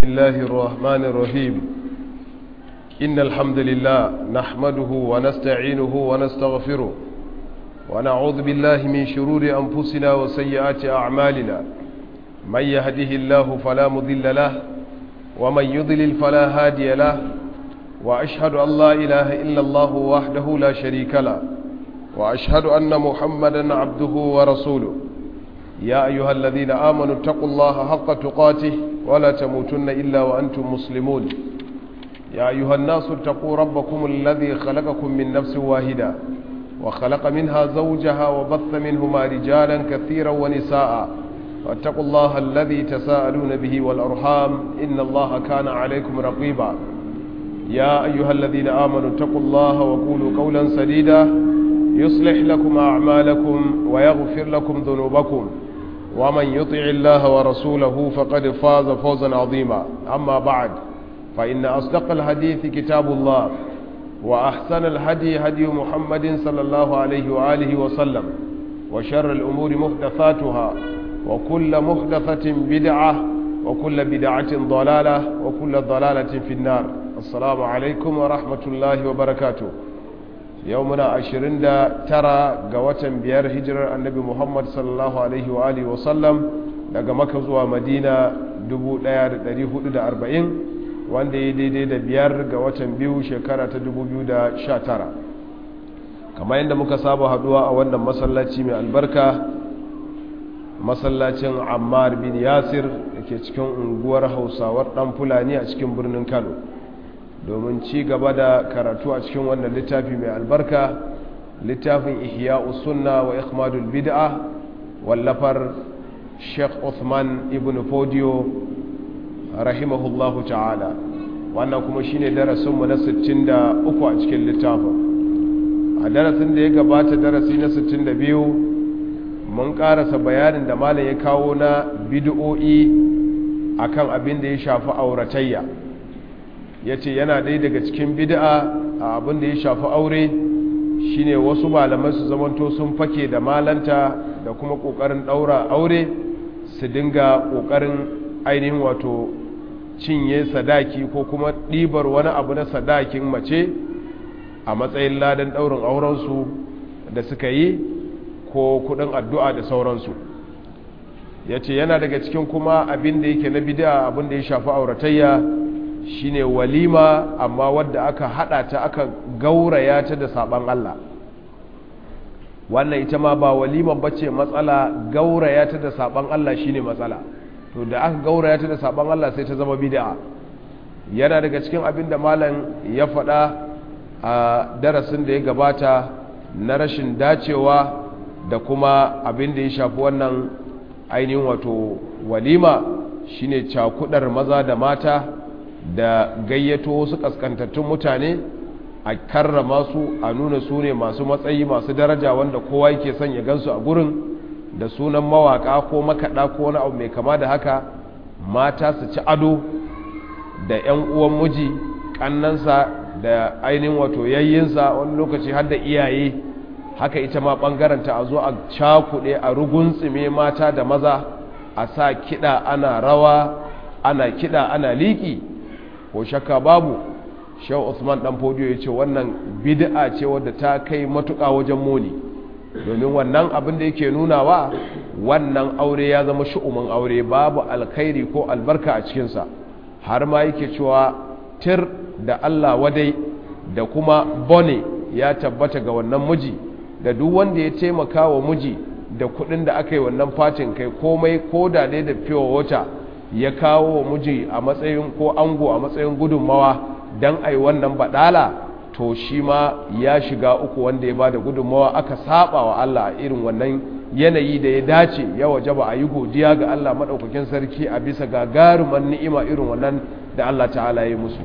الله الرحمن الرحيم إن الحمد لله نحمده ونستعينه ونستغفره ونعوذ بالله من شرور أنفسنا وسيئات أعمالنا من يهده الله فلا مضل له ومن يضلل فلا هادي له وأشهد أن لا إله إلا الله وحده لا شريك له وأشهد أن محمدا عبده ورسوله يا أيها الذين آمنوا اتقوا الله حق تقاته ولا تموتن إلا وأنتم مسلمون يا أيها الناس اتقوا ربكم الذي خلقكم من نفس واحدة وخلق منها زوجها وبث منهما رجالا كثيرا ونساء واتقوا الله الذي تساءلون به والأرحام إن الله كان عليكم رقيبا يا أيها الذين آمنوا اتقوا الله وقولوا قولا سديدا يصلح لكم أعمالكم ويغفر لكم ذنوبكم ومن يطع الله ورسوله فقد فاز فوزا عظيما أما بعد فإن أصدق الحديث كتاب الله وأحسن الهدي هدي محمد صلى الله عليه وآله وسلم وشر الأمور محدثاتها وكل محدثة بدعة وكل بدعة ضلالة وكل ضلالة في النار السلام عليكم ورحمة الله وبركاته يومنا عشرين دا ترى قوة بيار هجر النبي محمد صلى الله عليه وآله وسلم daga maka zuwa madina 1440 wanda ya daidai da biyar ga watan biyu shekara ta 2019 kamar yadda muka saba haduwa a wannan masallaci mai albarka masallacin ammar bin yasir da ke cikin unguwar hausawar dan fulani a cikin birnin kano domin ci gaba da karatu a cikin wannan littafi mai albarka littafin ihya sunna wa ikhmadul bid'a wallafar sheikh Uthman ibn Fodio rahimahullahu ta'ala wannan kuma shine darasinmu na 63 a cikin littafin a darasin da ya gabata darasi na 62 mun karasa bayanin da malam ya kawo na bid'o'i akan abin da ya shafi auratayya yace yana ɗaya daga cikin bid'a a abin da ya shafi aure shine wasu malamai su zamanto sun fake da malanta da kuma ƙoƙarin ɗaura aure su dinga ƙoƙarin ainihin wato cinye sadaki ko kuma ɗibar wani abu na sadakin mace a matsayin ladan ɗaurin aurensu da suka yi ko kuɗin addu'a da sauransu ya ce yana daga cikin kuma abin da yake na bida abin da ya shafi auratayya shine walima amma wadda aka haɗa ta aka gauraya ta da saɓan Allah wannan ita ma ba waliman bace matsala gauraya ta da saban Allah shine matsala to da aka gauraya ta da saban Allah sai ta zama bid'a yana daga cikin abin da malam ya faɗa a darasin da ya gabata na rashin dacewa da kuma abin da ya shafi wannan ainihin wato walima shine cakudar maza da mata da gayyato wasu kaskantattun mutane a karrama su a nuna su ne masu matsayi masu daraja wanda kowa yake son ya gansu a gurin da sunan mawaka ko makaɗa ko wani abu mai kama da haka mata su ci ado da 'yan uwan miji ƙannansa da ainihin wato yayyinsa wani lokaci har da iyaye haka ita ma ɓangaranta a zo a cakuɗe a ruguntsime mata da maza a sa kiɗa ana rawa ana kiɗa ana liƙi ko shakka babu shehu usman dan fodiyo ya ce wannan bid'a ce wadda ta kai matuƙa wajen muni domin wannan abin da yake nunawa wannan aure ya zama shu'umin aure babu alkhairi ko albarka a cikinsa har ma yake cewa tir da allah wadai da kuma bone ya tabbata ga wannan miji da duk wanda ya taimaka wa miji da kuɗin da aka yi wannan fatin kai komai ko da dai da fiye wata ya kawo wa miji a matsayin ko ango a matsayin gudunmawa don a yi wannan baɗala to shi ma ya shiga uku wanda ya ba da gudunmawa aka saba wa Allah irin wannan yanayi da ya dace ya waje ba a yi godiya ga Allah maɗaukakin sarki a bisa gagaruman ni'ima irin wannan da Allah ta'ala ya yi musu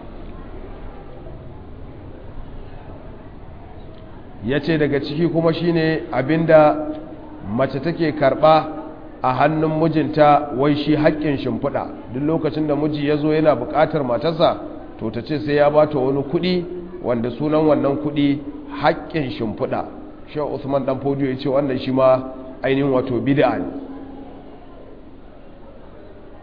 ya ce daga ciki kuma shine abinda mace take karɓa a hannun mijinta wai shi haƙƙin shimfiɗa duk lokacin da miji ya zo yana buƙatar matarsa to ta ce sai ya ba ta wani kuɗi wanda sunan wannan kuɗi haƙƙin shimfiɗa shi usman ɗan fodiyo ya ce wannan shi ma ainihin wato bid'a ne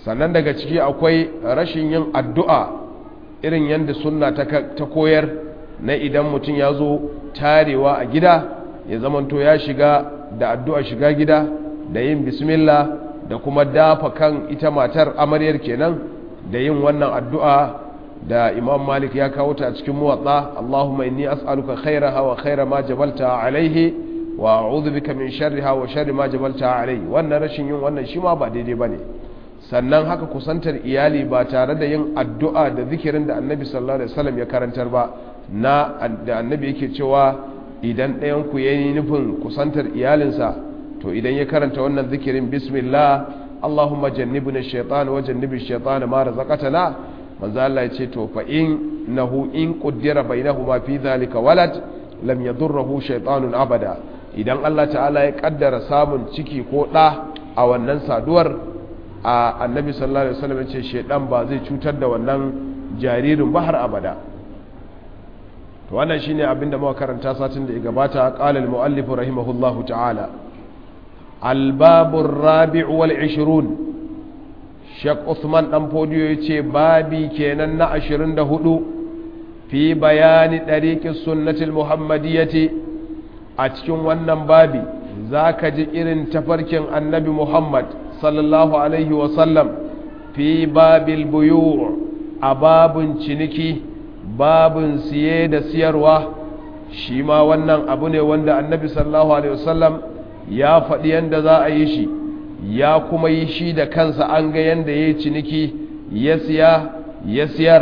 sannan daga ciki akwai rashin yin addu'a irin yadda sunna ta koyar na idan mutum ya zo tarewa a gida ya zamanto ya shiga da addu'a shiga gida da yin bismillah da kuma dafa kan ita matar amaryar kenan da yin wannan addu'a da imam malik ya kawo ta a cikin muwatsa allahumma inni as'aluka khairaha wa khaira ma jabalta alaihi wa a'udhu bika min sharriha wa sharri ma jabalta alaihi wannan rashin yin wannan shi ma ba daidai bane sannan haka kusantar iyali ba tare da yin addu'a da zikirin da annabi sallallahu alaihi wasallam ya karantar ba na da annabi yake cewa idan ɗayan ku yayi nufin kusantar iyalinsa to idan ya karanta wannan zikirin bismillah allahumma jannibna ash-shaytan wa jannibi ash-shaytan ma razaqtana manzo Allah ya ce to fa in nahu in qaddara bainahuma fi dhalika walad lam yadurruhu shaytanun abada idan Allah ta'ala ya kaddara samun ciki ko da a wannan saduwar a annabi sallallahu alaihi wasallam ya ce shaydan ba zai cutar da wannan jaririn ba har abada to wannan shine abinda muka karanta satin da ya gabata qala al-muallif rahimahullahu ta'ala al-babu ar-rabi' wal 20 Sheikh Usman dan Fodiyo yace babi kenan na 24 fi bayani dariqis sunnatil muhammadiyyati a cikin wannan babi zaka ji irin tafarkin annabi Muhammad sallallahu alaihi wa sallam fi babil buyu' a babun ciniki babun siye da siyarwa shi ma wannan abu ne wanda annabi sallallahu alaihi wasallam ya faɗi yadda za a yi shi ya kuma yi shi da kansa an ga yadda ya yi ciniki ya siya ya siyar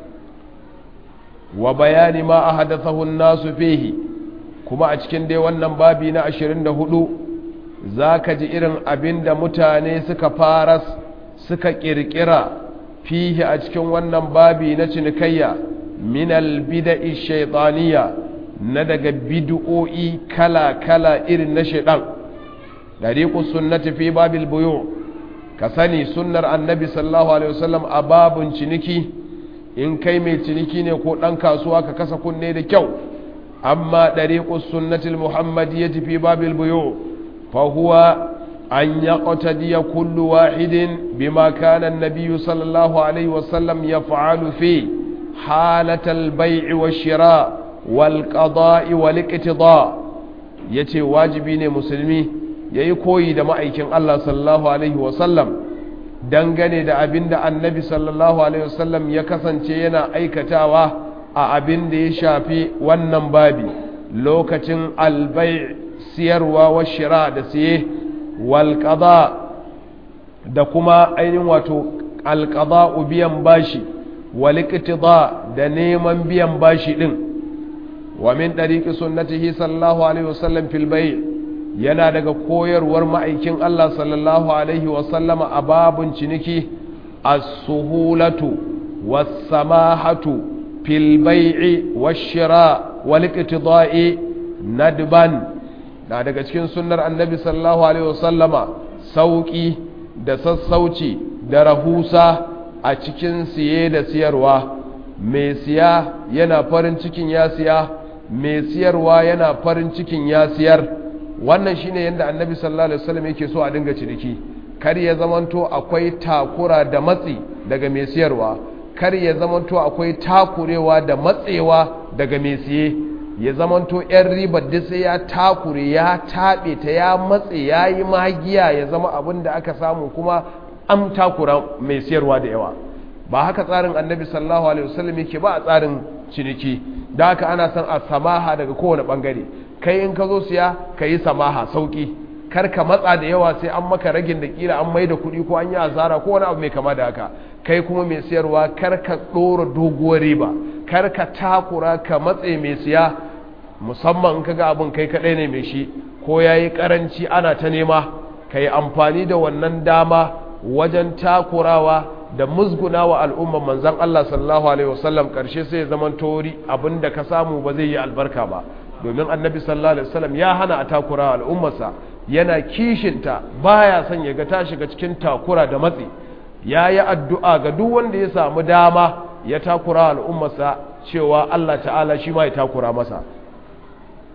wa bayani ma a hadasahun nasu fehi kuma a cikin dai wannan babi na 24 za ka ji irin abin da mutane suka faras suka ƙirƙira fihi a cikin wannan babi na cinikayya min albida'i shaytaniya na daga bid'o'i kala-kala irin na shaidan dariqus sunnati fi babil buyu ka sani sunnar annabi sallallahu alaihi wasallam a babun ciniki in kai mai ciniki ne ko dan kasuwa ka kasa kunne da kyau amma dariqus sunnati almuhammadiyyati fi babil buyu fa huwa an yaqtadiya kullu wahidin bima kana an-nabiy sallallahu alaihi wasallam yaf'alu fi حالة البيع والشراء والقضاء والاقتضاء yace wajibi ne musulmi yayi koyi da ma'aikin Allah sallallahu alaihi wasallam dangane da abinda annabi sallallahu alaihi wasallam ya kasance yana aikatawa a abin da ya shafi wannan babi lokacin albai siyarwa wa shira da siye wal da kuma ainihin wato alqada biyan bashi والاقتضاء da neman biyan bashi din wa min dariqi sunnatihi sallallahu alaihi wasallam fil bay' yana daga koyarwar ma'aikin Allah sallallahu alaihi wasallama a babun ciniki as-suhulatu was-samahatu fil bay'i wash-shira wal-iqtida'i nadban da daga cikin sunnar annabi sallallahu alaihi wasallama sauki da sassauci da rahusa a cikin siye da siyarwa mai siya yana farin cikin ya siya mai siyarwa yana farin cikin ya siyar wannan shine yadda annabi sallallahu alaihi wasallam yake so a dinga ciniki kar ya zamanto akwai takura da matsi daga mai siyarwa kar ya zamanto akwai takurewa da matsewa daga mai siye ya zamanto yan ribar da sai ya takure ya taɓe ta ya matse ya yi magiya ya zama abin da aka samu kuma an takura mai siyarwa da yawa ba haka tsarin annabi sallallahu alaihi wasallam yake ba a tsarin ciniki da haka ana son a samaha daga kowane bangare kai in ka zo siya ka yi samaha sauki kar ka matsa da yawa sai an maka ragin da kila an mai da kuɗi ko an yi asara ko wani abu mai kama da haka kai kuma mai siyarwa kar ka ɗora doguwar riba kar ka takura ka matse mai siya musamman in ka ga abin kai kaɗai ne mai shi ko ya yi ƙaranci ana ta nema ka yi amfani da wannan dama wajen takurawa da musguna wa al'umman manzan Allah sallallahu Alaihi wasallam ƙarshe sai zaman tori abinda ka samu ba zai yi albarka ba domin annabi sallallahu Alaihi wasallam ya hana a takura al'ummarsa yana kishinta baya son ya ga ta shiga cikin takura da matsi ya yi addu'a ga duk wanda ya samu dama ya takura al'ummarsa cewa Allah ta'ala shi ma ya takura masa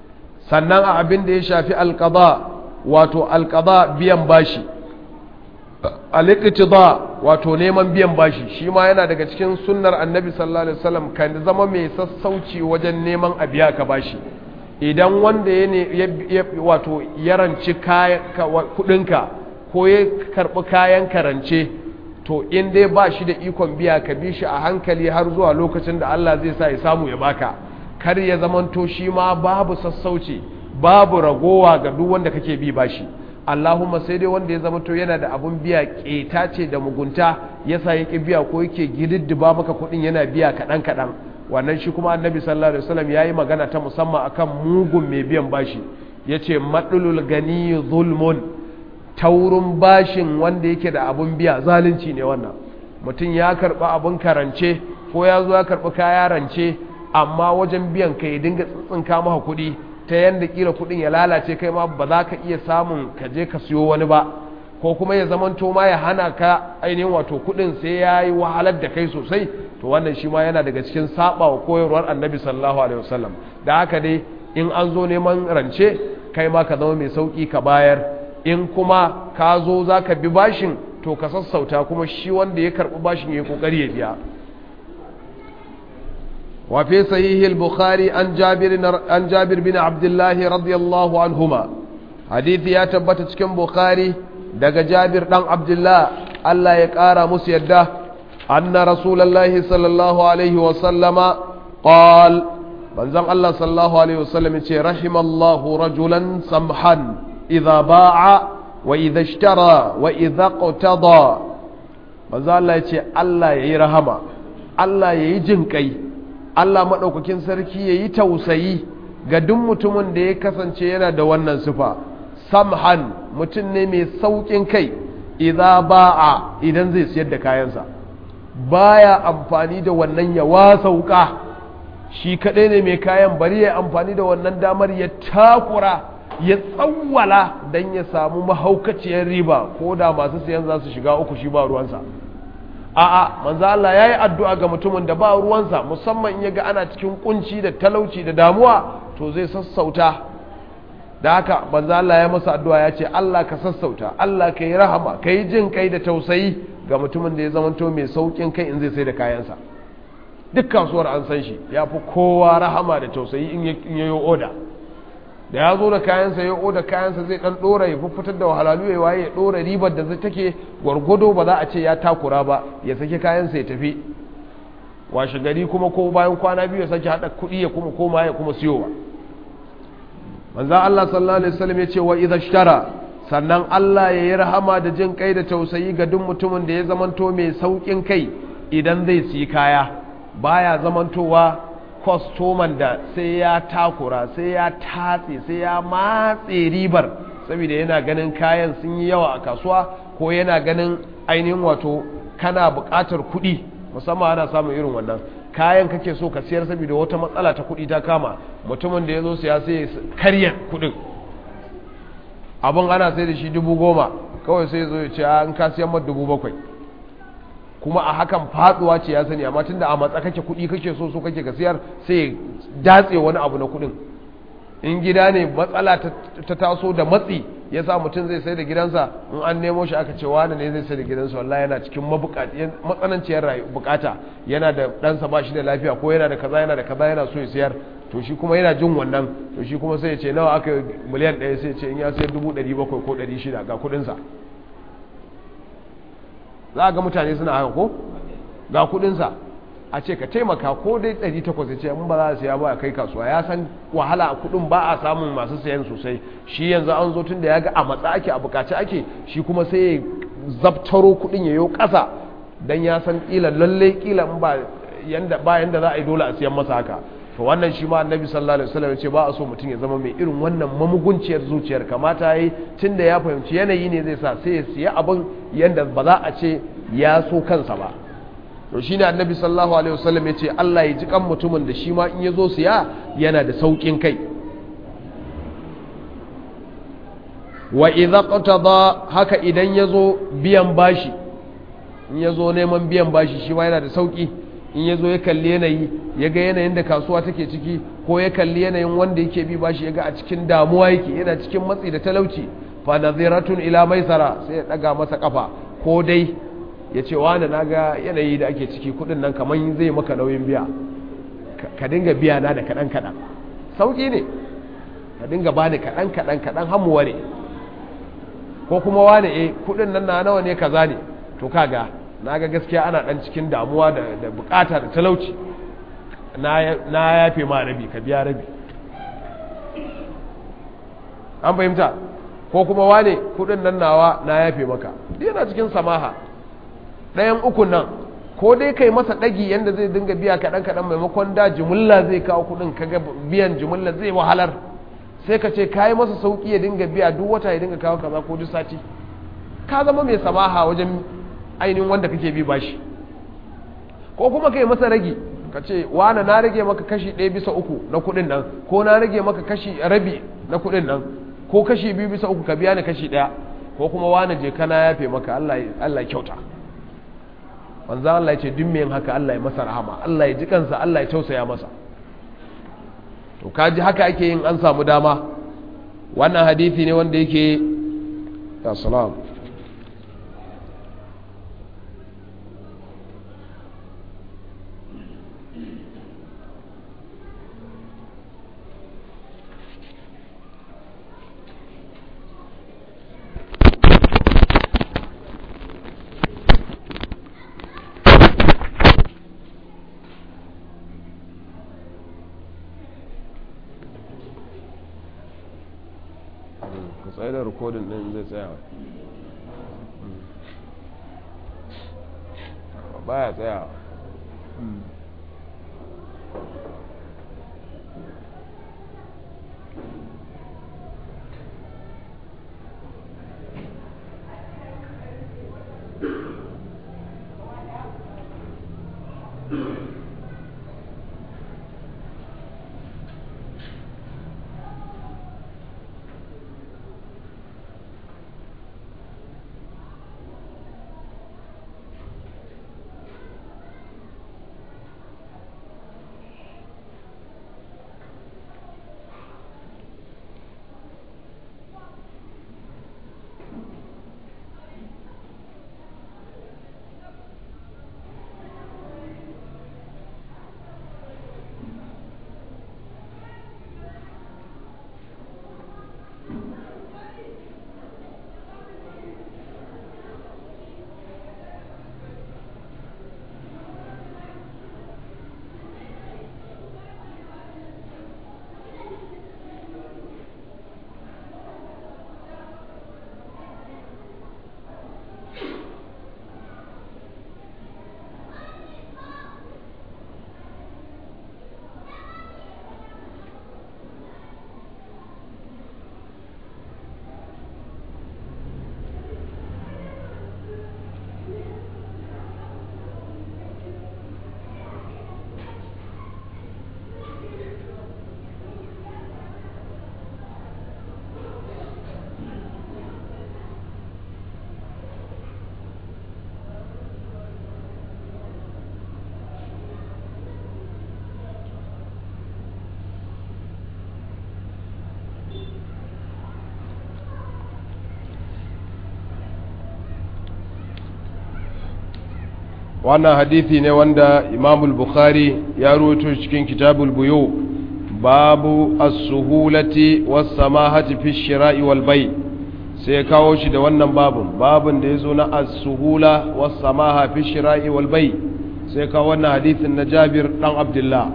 sannan a abin da ya shafi alƙaba wato alƙaba biyan bashi al-iqtida wato neman biyan bashi shi ma yana daga cikin sunnar annabi sallallahu alaihi wasallam kan zama mai sassauci wajen neman a biya ka bashi idan wanda ya ne wato ya ranci kudinka ko ya karbi kayan karance to in dai ba shi da ikon biya ka bi shi a hankali har zuwa lokacin da Allah zai sa ya samu ya baka kar ya zamanto shi ma babu sassauci babu ragowa ga duk wanda kake bi bashi Allahumma sai dai wanda ya zamanto yana da abun biya keta ce da mugunta yasa yake biya ko yake gididdiba maka kudin yana biya kadan kadan wannan shi kuma annabi sallallahu alaihi wasallam yayi magana ta musamman akan mugun mai biyan bashi yace madlul gani zulmun taurin bashin wanda yake da abun biya zalunci ne wannan mutum ya karba abun karance ko ya zo ya karbi kaya rance amma wajen biyan ka ya dinga tsintsinka maka kuɗi ta yanda kila kuɗin ya lalace kai ma ba za ka iya samun ka je ka siyo wani ba ko kuma ya zamanto ma ya hana ka ainihin wato kuɗin sai ya yi wahalar da kai sosai to wannan shi ma yana daga cikin saba wa koyarwar annabi sallallahu alaihi wasallam da haka dai in an zo neman rance kai ma ka zama mai sauki ka bayar in kuma ka zo za ka bi bashin to ka sassauta kuma shi wanda ya karɓi bashin ya yi ƙoƙari ya biya وفي صحيح البخاري عن جابر عن جابر بن عبد الله رضي الله عنهما حديث يا تبت cikin bukhari daga jabir dan abdullah Allah ya kara musu yadda anna rasulullahi sallallahu alaihi wa sallama qal manzon Allah sallallahu alaihi wa sallam yace rahimallahu rajulan samhan idza ba'a wa idza ishtara wa idza qtada manzon Allah yace Allah yayi rahama Allah yayi jin kai Allah maɗaukakin sarki ya yi tausayi ga duk mutumin da ya kasance yana da wannan sufa samhan mutum ne mai sauƙin kai idan ba'a idan zai siyar da kayansa baya amfani da wannan ya wasauka shi kaɗai ne mai kayan bari ya amfani da wannan damar ya takura ya tsawwala don ya samu mahaukaciyar riba ko da masu siyan za su shiga uku shi ba ruwansa a'a manzo Allah yayi addu'a ga mutumin da ba ruwansa musamman in yaga ana cikin kunci da talauci da damuwa to zai sassauta da haka manzo Allah ya masa addu'a ya ce Allah ka sassauta Allah ka yi rahama ka yi jin kai da tausayi ga mutumin da ya zamanto mai saukin kai in zai sai da kayansa duk kasuwar an san shi ya fi kowa rahama da tausayi in yayo oda da ya zo da kayansa ya oda kayansa zai dan dora ya fitar da wahalalu ya waye ya dora ribar da zai take gwargwado ba za a ce ya takura ba ya sake kayansa ya tafi washe gari kuma ko bayan kwana biyu ya sake hada kuɗi ya kuma koma ya kuma siyowa manzan Allah sallallahu alaihi wasallam ya ce wa idza ishtara sannan Allah ya yi rahama da jin kai da tausayi ga duk mutumin da ya zamanto mai saukin kai idan zai siyi kaya baya zamantowa kwastoman da sai ya takura sai ya tatse sai ya matse ribar saboda yana ganin kayan sun yi yawa a kasuwa ko yana ganin ainihin wato kana buƙatar kuɗi musamman ana samun irin wannan kayan kake so ka siyar saboda wata matsala ta kuɗi ta kama mutumin da ya zo siya sai karya kuɗin abin ana sai da shi dubu goma kawai sai zo ya ce an ka siyan ma dubu bakwai kuma a hakan faduwa ce ya sani amma tunda a matsa kake kuɗi kake so so kake ka siyar sai datse wani abu na kuɗin in gida ne matsala ta taso da matsi ya sa mutum zai sai da gidansa in an nemo shi aka ce wani ne zai sai da gidansa wallahi yana cikin matsananciyar bukata yana da ɗansa ba shi da lafiya ko yana da kaza yana da kaza yana so ya siyar to shi kuma yana jin wannan to shi kuma sai ya ce nawa aka miliyan ɗaya sai ya ce in ya sayar dubu ɗari bakwai ko ɗari shida ga kuɗinsa za a ga mutane suna haka ko ga kuɗinsa a ce ka taimaka ko dai 800 ya ce in ba za a siya ba a kai kasuwa ya san wahala a kudin ba a samun masu sayan sosai shi yanzu an zo tun da ya ga a matsa ake a bukaci ake shi kuma sai ya zabtaro kudin ya yi kasa don ya san kila lalle kila in ba yanda ba yanda za a yi dole a siyan masa haka to wannan shi ma annabi sallallahu alaihi wasallam ya ce ba a so mutum ya zama mai irin wannan mamugunciyar zuciyar kamata yayi tunda ya fahimci yanayi ne zai sa sai ya siya abin yanda ba za a ce ya so kansa ba to shine annabi sallallahu alaihi wasallam yace Allah ya ji kan mutumin da shi ma in yazo siya yana da saukin kai wa idza qatada haka idan yazo biyan bashi in yazo neman biyan bashi shi ma yana da sauki in yazo ya kalli yanayi ya ga yanayin da kasuwa take ciki ko ya kalli yanayin wanda yake bi bashi ya ga a cikin damuwa yake yana cikin matsi da talauci fa nadhiratun ila maisara sai ya daga masa kafa ko dai ya ce wani na ga yanayi da ake ciki kudin nan kamar zai maka nauyin biya ka dinga biya na da kaɗan kaɗan sauƙi ne ka dinga ba ni kaɗan kaɗan kaɗan hamuwa ne ko kuma wani e kudin nan na nawa ne kaza ne to kaga na ga gaskiya ana ɗan cikin damuwa da bukata da talauci na yafe ma rabi ka biya rabi an fahimta ko kuma wane kudin nan nawa na yafe maka yana cikin samaha ɗayan ukun nan ko dai kai masa ɗagi yadda zai dinga biya kaɗan kaɗan maimakon da jimilla zai kawo kudin kaga biyan jimilla zai wahalar sai ka ce ka yi masa sauƙi ya dinga biya duk wata ya dinga kawo kaza ko duk sati ka zama mai samaha wajen ainihin wanda kake bi bashi ko kuma kai masa ragi ka ce wane na rage maka kashi ɗaya bisa uku na kuɗin nan ko na rage maka kashi rabi na kuɗin nan ko kashi biyu bisa uku ka biya ni kashi ɗaya ko kuma wane je kana yafe maka Allah ya kyauta wanzan Allah ya ce duk yin haka Allah ya masa rahama Allah ya ji kansa Allah ya tausaya masa to kaji haka ake yin an samu dama wannan hadisi ne wanda yake ya salam tsaye da rikodin din zai tsaya baya tsaya wannan hadithi ne wanda imamul bukhari ya ruwaito cikin kitabul buyu babu as-suhulati was-samahati fi shira'i wal bay sai kawo shi da wannan babun babun da yazo na as-suhula was-samaha fi shira'i wal bay sai kawo wannan hadithin na Jabir dan Abdullah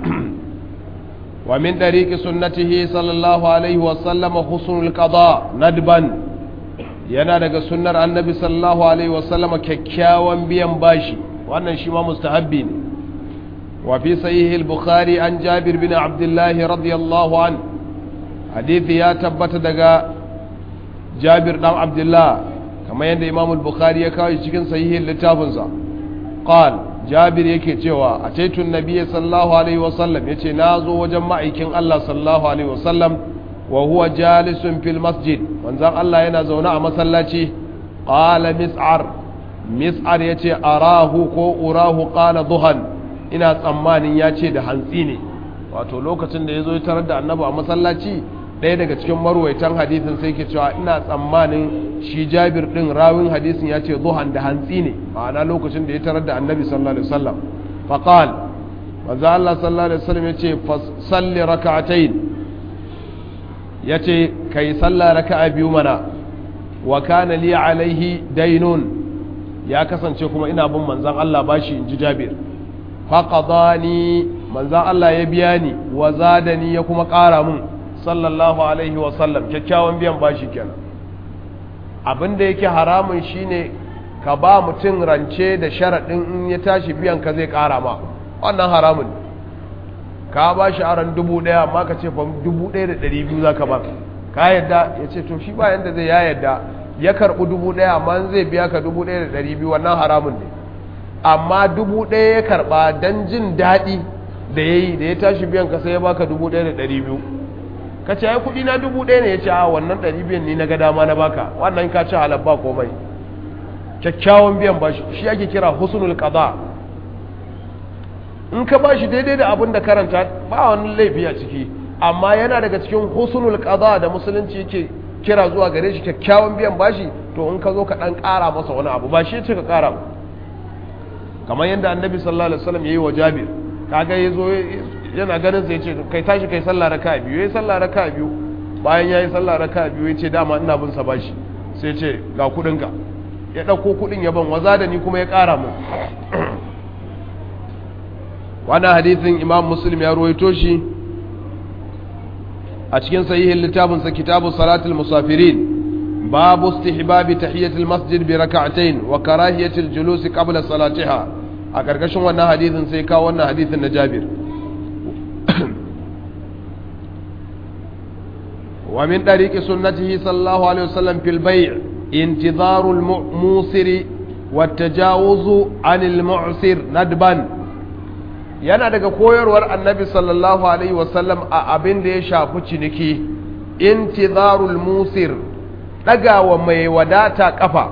wa min tariqi sunnatihi sallallahu alaihi wa sallam husnul qada nadban yana daga sunnar annabi sallallahu alaihi wa sallam kyakkyawan biyan bashi wannan shi ma mustahabbi ne wa fi sahih al-bukhari an jabir bin abdullah radiyallahu an hadithi ya tabbata daga jabir dan abdullah kamar yadda imam al-bukhari ya kawo cikin sahihin littafinsa qal jabir yake cewa a taitun nabiy sallallahu alaihi wasallam yace na zo wajen ma'aikin Allah sallallahu alaihi wasallam wa huwa jalisun fil masjid manzon Allah yana zaune a masallaci qala mis'ar mis'ar ya ce arahu ko urahu ƙala duhan ina tsammanin ya ce da hantsi ne wato lokacin da ya zo tarar da annabi a masallaci ɗaya daga cikin marwaitan hadisin sai ke cewa ina tsammanin shi jabir ɗin rawin hadisin ya ce zuhan da hantsi ne ma'ana lokacin da ya tarar da annabi sallallahu alaihi wasallam faqal manzo Allah sallallahu alaihi wasallam ya ce salli raka'atayn ya ce kai salla raka'a biyu mana wa kana li alaihi dainun ya kasance kuma ina bin manzon Allah bashi inji jabir faqadani manzon Allah ya biya ni wa zadani ya kuma ƙara mun sallallahu alaihi wasallam kyakkyawan biyan bashi kenan abin da yake haramun shine ka ba mutum rance da sharaɗin in ya tashi biyan ka zai ƙara ma wannan haramun ka ba shi aron dubu ɗaya amma ka ce fa dubu ɗaya da ɗari biyu za ka ba ka yadda ya ce to shi ba yadda zai ya yadda ya karɓi dubu ɗaya amma zai biya ka dubu ɗaya da ɗari biyu wannan haramun ne amma dubu ɗaya ya karɓa don jin daɗi da ya yi da ya tashi biyan ka sai ya baka dubu ɗaya da ɗari biyu ka ce ai kuɗi na dubu ɗaya ne ya ce a wannan ɗari biyan ni na ga dama na baka wannan ka ce halar ba komai kyakkyawan biyan ba shi ake kira husnul qada in ka bashi daidai da abin da karanta ba wani laifi a ciki amma yana daga cikin husnul qada da musulunci yake kira zuwa gare shi kyakkyawan biyan bashi to in ka zo ka dan ƙara masa wani abu ba shi ce ka ƙara kamar yadda annabi sallallahu alaihi wasallam yayi wa Jabir kaga yazo yana ganin sai yace kai tashi kai sallah raka'a biyu yayi sallah raka'a biyu bayan yayi sallah raka'a biyu yace dama ina bin sa bashi sai yace ga kudin ka ya dauko kudin ya ban waza da ni kuma ya ƙara mu wannan hadisin imam muslim ya ruwaito shi a cikin sahihin littafinsa kitabu salatul musafirin babu istihbabi tahiyatul masjid bi rak'atayn wa karahiyatul julus qabla salatiha a karkashin wannan hadisin sai kawo wannan hadisin na Jabir wa min tariqi sunnatihi sallallahu alaihi wasallam fil bay' intidharul musir wa tajawuzu anil mu'sir nadban yana daga koyarwar annabi sallallahu alaihi wasallam a abin da ya shafi ciniki intizarul musir ɗagawa mai wadata ƙafa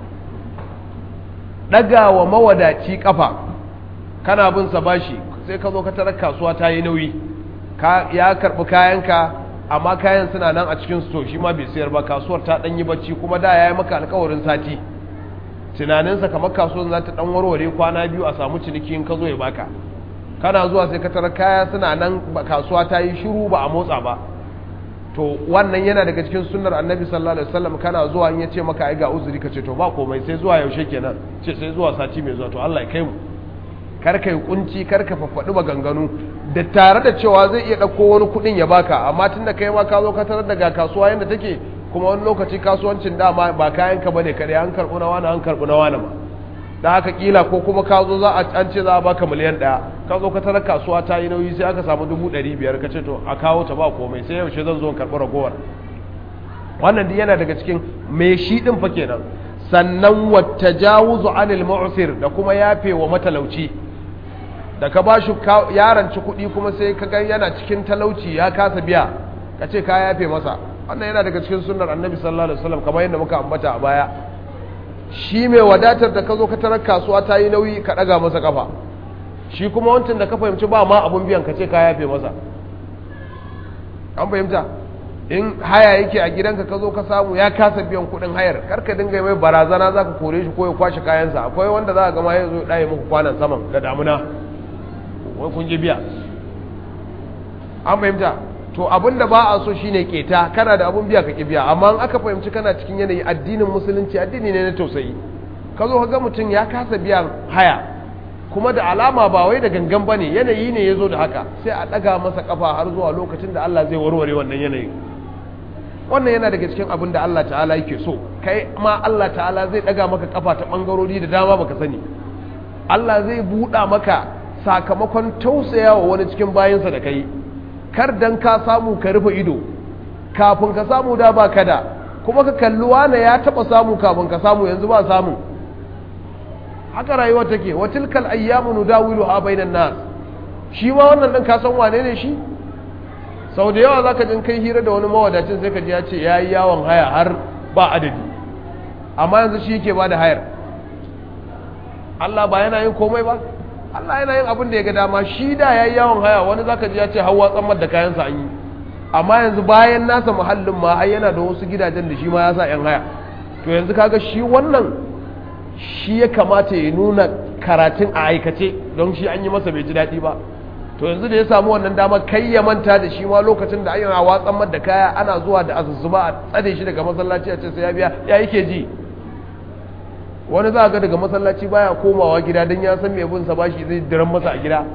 ɗagawa mawadaci ƙafa kana bin sa bashi sai ka zo ka tarar kasuwa ta yi nauyi ya karɓi kayanka amma kayan suna nan a cikin sto shi ma bai sayar ba kasuwar ta ɗan yi bacci kuma da ya yi maka alkawarin sati tunaninsa kamar kasuwar za ta ɗan warware kwana biyu a samu ciniki in ka zo ya baka kana zuwa sai ka tarar kaya suna nan kasuwa ta yi shiru ba a motsa ba to wannan yana daga cikin sunnar annabi sallallahu alaihi wasallam kana zuwa in yace maka ai ga uzuri ka ce to ba komai sai zuwa yaushe kenan ce sai zuwa sati mai zuwa to Allah ya kai mu kar ka yi kunci kar ka faffadi maganganu da tare da cewa zai iya dauko wani kudin ya baka amma tunda kai ma ka zo ka tarar daga kasuwa yanda take kuma wani lokaci kasuwancin dama ba kayan ka bane kare an karbu na wani an karbu na wani ma da haka kila ko kuma ka zo za a an ce za a baka miliyan ɗaya ka zo ka tarar kasuwa ta yi nauyi sai aka samu dubu ɗari biyar ka ce to a kawo ta ba komai sai yaushe zan zo karɓi ragowar wannan duk yana daga cikin mai shi ɗin fa kenan sannan wata jawuzu anil mu'sir da kuma yafe wa matalauci da ka bashi yaranci kuɗi kuma sai ka ga yana cikin talauci ya kasa biya ka ce ka yafe masa wannan yana daga cikin sunnar annabi sallallahu alaihi wasallam kamar yadda muka ambata a baya shi mai wadatar da ka zo ka tarar kasuwa ta yi nauyi ka ɗaga masa kafa shi kuma wancan da ka fahimci ba ma abun biyan ka ce ka yafe masa an fahimta in haya yake a gidanka ka zo ka samu ya kasa biyan kuɗin hayar karka dinga mai barazana za ka kore shi ko ya kwashe kayansa akwai wanda za a gama ya zo ɗaya muku kwanan saman da damuna wai kun ji biya an fahimta to abin da ba a so shine keta kana da abun biya ka ki biya amma in aka fahimci kana cikin yanayi addinin musulunci addini ne na tausayi ka zo ka ga mutum ya kasa biyan haya kuma da alama ba wai da gangan ba ne yanayi ne ya zo da haka sai a ɗaga masa kafa har zuwa lokacin da Allah zai warware wannan yanayin wannan yana daga cikin abin da Allah ta'ala yake so kai ma Allah ta'ala zai ɗaga maka kafa ta ɓangarori da dama baka sani Allah zai buɗa maka sakamakon tausayawa wani cikin bayansa da kai kar dan ka samu ka rufe ido kafin ka samu da ba ka da kuma ka kalli wane ya taba samu kafin ka samu yanzu ba samu haka rayuwa take wa tilkal ayyamu nudawiluha bainan nas shi ma wannan dan ka san wane ne shi sau da yawa zaka jin kai hira da wani mawadacin sai ka ji ya ce yayi yawon haya har ba adadi amma yanzu shi yake bada hayar Allah ba yana yin komai ba Allah yana yin abin da ya ga dama shi da ya yi yawon haya wani zaka ji ya ce hawa tsammar da kayansa an yi amma yanzu bayan nasa muhallin ma ai yana da wasu gidajen da shi ma ya sa yan haya to yanzu kaga shi wannan shi ya kamata ya nuna karatun a aikace don shi an yi masa bai ji daɗi ba to yanzu da ya samu wannan damar kai ya manta da shi ma lokacin da ayyana watsan da kaya ana zuwa da azuzuba a tsade shi daga masallaci a ce sai ya biya ya yake ji wani za ga daga masallaci baya komawa gida don ya san mai bin sa bashi zai diran masa a gida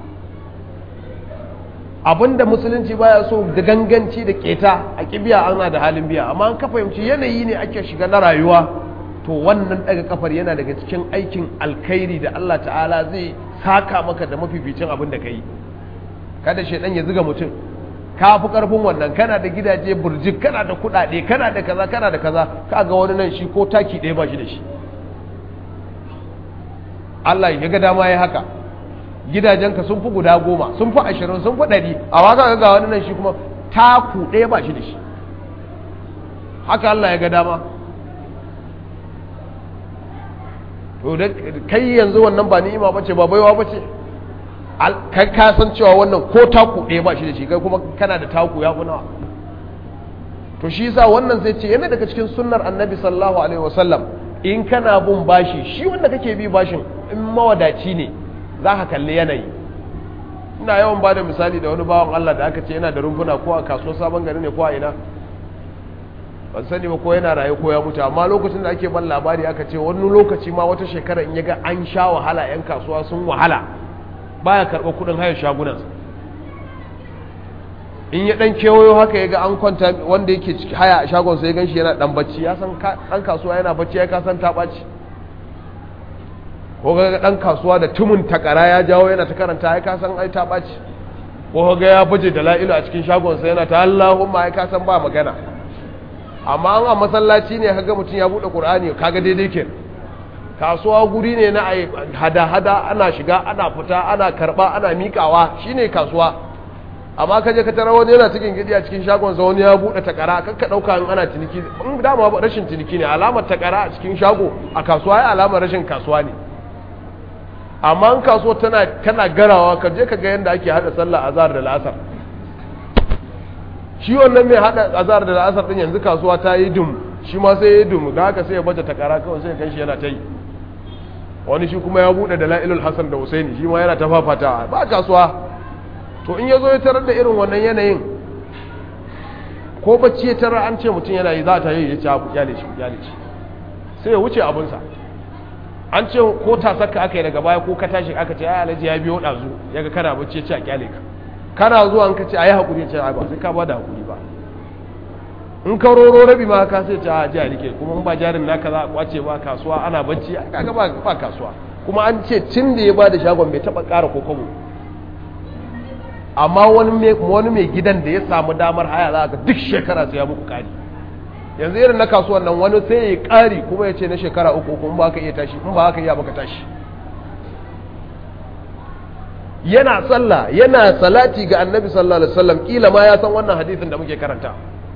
abinda musulunci baya so da ganganci da keta a kibiya ana da halin biya amma an ka fahimci yanayi ne ake shiga na rayuwa to wannan daga kafar yana daga cikin aikin alkhairi da Allah ta'ala zai saka maka da mafificin abin da ka yi kada shaidan ya ziga mutum ka fi karfin wannan kana da gidaje burjik kana da kudade kana da kaza kana da kaza ka ga wani nan shi ko taki ɗaya ba shi da shi Allah ya ga dama ya haka gidajenka sun fi guda goma sun fi ashirin sun fi ɗari a waka ga wani nan shi kuma taku ɗaya ba shi da shi haka Allah ya ga dama to da kai yanzu wannan ba ni'ima bace ba baiwa bace kai ka san cewa wannan ko taku ɗaya ba shi da shi kai kuma kana da taku ya nawa to shi yasa wannan zai ce yana daga cikin sunnar annabi sallallahu alaihi wasallam in kana bin bashi shi wanda kake bi bashin in mawadaci ne za ka kalli yanayi ina yawan ba da misali da wani bawan Allah da aka ce yana da rumfuna ko a kasuwar sabon gari ne ko a ina ban sani ba ko yana raye ko ya mutu amma lokacin da ake ban labari aka ce wani lokaci ma wata shekara in yaga an sha wahala yan kasuwa sun wahala baya karɓar kuɗin hayar shagunan in ya dan kewayo haka yaga an kwanta wanda yake haya a shagon sai gan shi yana dan bacci ya san dan kasuwa yana bacci ya kasan ta ɓaci ko ga dan kasuwa da tumun takara ya jawo yana ta karanta ya kasan ai ta ɓaci ko ga ya baje da la'ilu a cikin shagon sa yana ta Allahumma ya kasan ba magana amma an a masallaci ne kaga mutum ya bude qur'ani kaga daidai ke kasuwa guri ne na hada hada ana shiga ana fita ana karba ana mikawa shine kasuwa amma kaje ka tara wani yana cikin gidi a cikin shagon sa wani ya bude takara kakka dauka in ana ciniki in dama ba rashin ciniki ne alamar takara a cikin shago a kasuwa ya alamar rashin kasuwa ne amma in kasuwa tana tana garawa ka je ka ga yanda ake hada sallah azhar da la'asar shi wannan mai hada azhar da la'asar din yanzu kasuwa ta yi dum shi ma sai ya yi dum da haka sai ya baje takara kawai sai kan shi yana ta yi wani shi kuma ya bude da la'ilul hasan da husaini shi ma yana ta fafata ba kasuwa to in ya zo ya tarar da irin wannan yanayin ko bacci ya tarar an ce mutum yana yi za ta yi ya ci abu kyale shi kyale shi sai ya wuce abinsa an ce ko tasarka aka yi daga baya ko ka tashi aka ce ai alhaji ya biyo ɗazu ya ga kana bacci ya ci a kyale ka kana zuwa ka ce a yi haƙuri ya ce a ba sai ka ba da haƙuri ba in ka roro rabi ma ka sai ce a ji a rike kuma in ba jarin naka za a kwace ba kasuwa ana bacci kaga ba ba kasuwa kuma an ce tun da ya ba da shagon bai taɓa ƙara ko kobo amma wani mai gidan da ya samu damar haya za ka duk shekara sai ya muku ƙari yanzu irin na kasuwan nan wani sai ya ƙari kuma ya ce na shekara uku uku in ba ka iya tashi in ba ka iya baka tashi yana sallah yana salati ga annabi sallallahu alaihi wasallam kila ma ya san wannan hadisin da muke karanta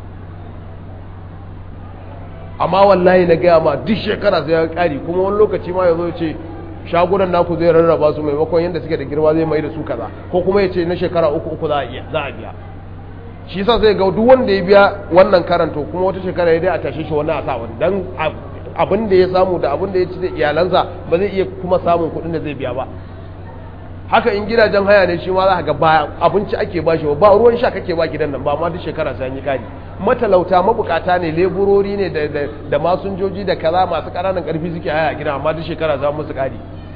amma wallahi na gaya ma duk shekara sai ya ƙari kuma wani lokaci ma ya zo ya ce shagunan naku zai rarraba su maimakon yadda suke da girma zai mai da su kaza ko kuma ya ce na shekara uku uku za a biya shi sa zai ga duk wanda ya biya wannan karanto kuma wata shekara ya dai a tashe shi wani a sa wani dan abin da ya samu da abin da ya ci da iyalansa ba zai iya kuma samun kuɗin da zai biya ba haka in gidajen haya ne shi ma za ga ba abinci ake ba shi ba ruwan sha kake ba gidan nan ba ma duk shekara sai an yi kari matalauta mabukata ne leburori ne da masunjoji da kaza masu ƙananan ƙarfi suke haya a gidan amma duk shekara za musu kari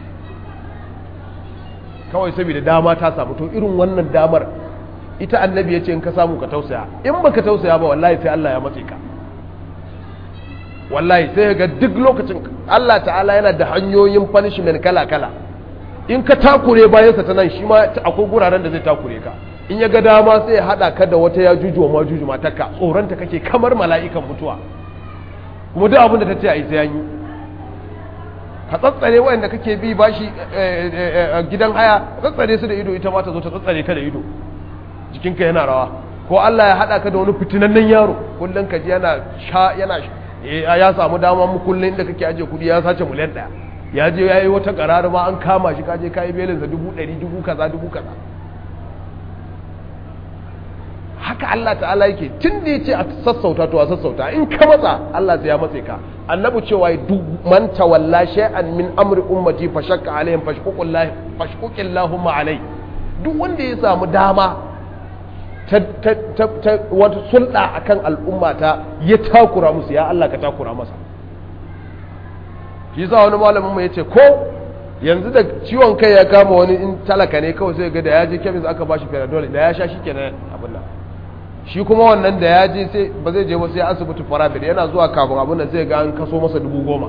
kawai saboda dama ta samu to irin wannan damar ita annabi ya ce in ka samu ka tausaya in baka tausaya ba wallahi sai Allah ya matse ka wallahi sai ga duk lokacin Allah ta'ala yana da hanyoyin punishment kala-kala in ka takure bayansa ta nan shi ma akwai guraren da zai takure ka in ya ga dama sai ya haɗa ka da wata ya juju ma juju matarka tsoronta kake kamar mala'ikan mutuwa kuma duk abin da ta ce a yi sai yi ka tsatsare wayanda kake bi bashi gidan haya tsatsare su da ido ita ma ta zo ta tsatsare ka da ido jikinka yana rawa ko Allah ya haɗa ka da wani fitinannen yaro kullum ka ji yana sha yana ya samu dama mu kullum inda kake ajiye kudi ya sace miliyan ɗaya ya je ya yi wata ƙarar ma an kama shi kaje ka yi belinsa dubu ɗari dubu kaza dubu kaza haka haka Allah ta'ala yake tun da ya ce a sassauta to a sassauta in ka matsa Allah sai ya matse ka annabi cewa duk man tawalla shay'an min amri ummati fa shakka alaihim fashquqillahi fashquqillahumma alai duk wanda ya samu dama ta ta ta, ta wata sulɗa akan al'ummata ya takura musu ya Allah ka takura masa shi yasa wani malamin mu yace ko yanzu da ciwon kai ya kama wani in talaka ne kawai sai ga da ya je kemis aka bashi panadol da ya sha shi kenan abin nan shi kuma wannan da ya je sai ba zai je ba sai asibiti farabir yana zuwa kafin abin nan sai ga an kaso masa dubu goma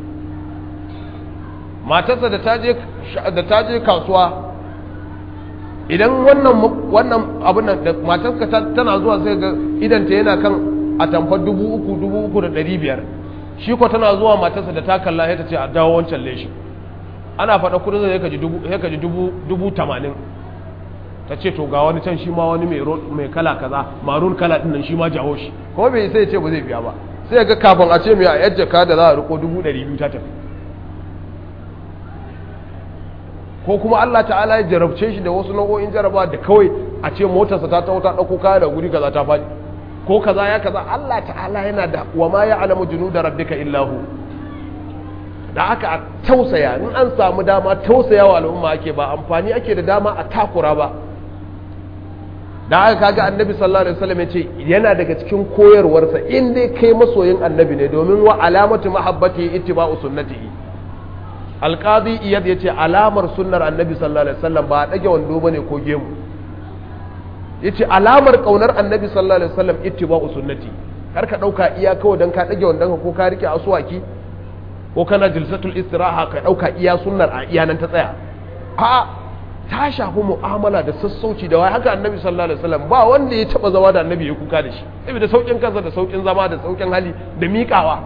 matarsa da ta je da ta je kasuwa idan wannan wannan abin nan da matarsa tana zuwa sai ga idan ta yana kan atamfar dubu uku dubu uku da ɗari biyar shi ko tana zuwa matarsa da ta kalla sai ta ce a dawo wancan leshin ana faɗa kudin zai ka ji dubu tamanin ta ce to ga wani can shi ma wani mai kala kaza marun kala ɗin nan shi ma jawo shi kuma bai sai ce ba zai biya ba sai ga kafin a ce mai a yadda ka da za a riko dubu ɗari biyu ta tafi ko kuma Allah ta'ala ya jarabce shi da wasu nau'o'in jaraba da kawai a ce motarsa ta taho ta ɗauko kaya da guri kaza ta faɗi ko kaza ya kaza Allah ta'ala yana da wa ma ya alamu junu da rabbika illahu da aka a tausaya in an samu dama tausaya wa al'umma ake ba amfani ake da dama a takura ba da aka kaga annabi sallallahu alaihi wasallam yace yana daga cikin koyarwarsa in dai kai masoyin annabi ne domin wa alamatu mahabbati ittiba'u sunnatihi alqadi iyad yace alamar sunnar annabi sallallahu alaihi wasallam ba dage wando bane ko gemu yace alamar kaunar annabi sallallahu alaihi wasallam ittiba'u sunnati kar ka dauka iya kawai dan ka dage wandon ko ka rike asuwaki ko kana jilsatul istiraha ka dauka iya sunnar a iya nan ta tsaya a ta shafi mu'amala da sassauci da wai haka annabi sallallahu alaihi wasallam ba wanda ya taba zama da annabi ya kuka da shi saboda saukin kansa da saukin zama da saukin hali da miƙawa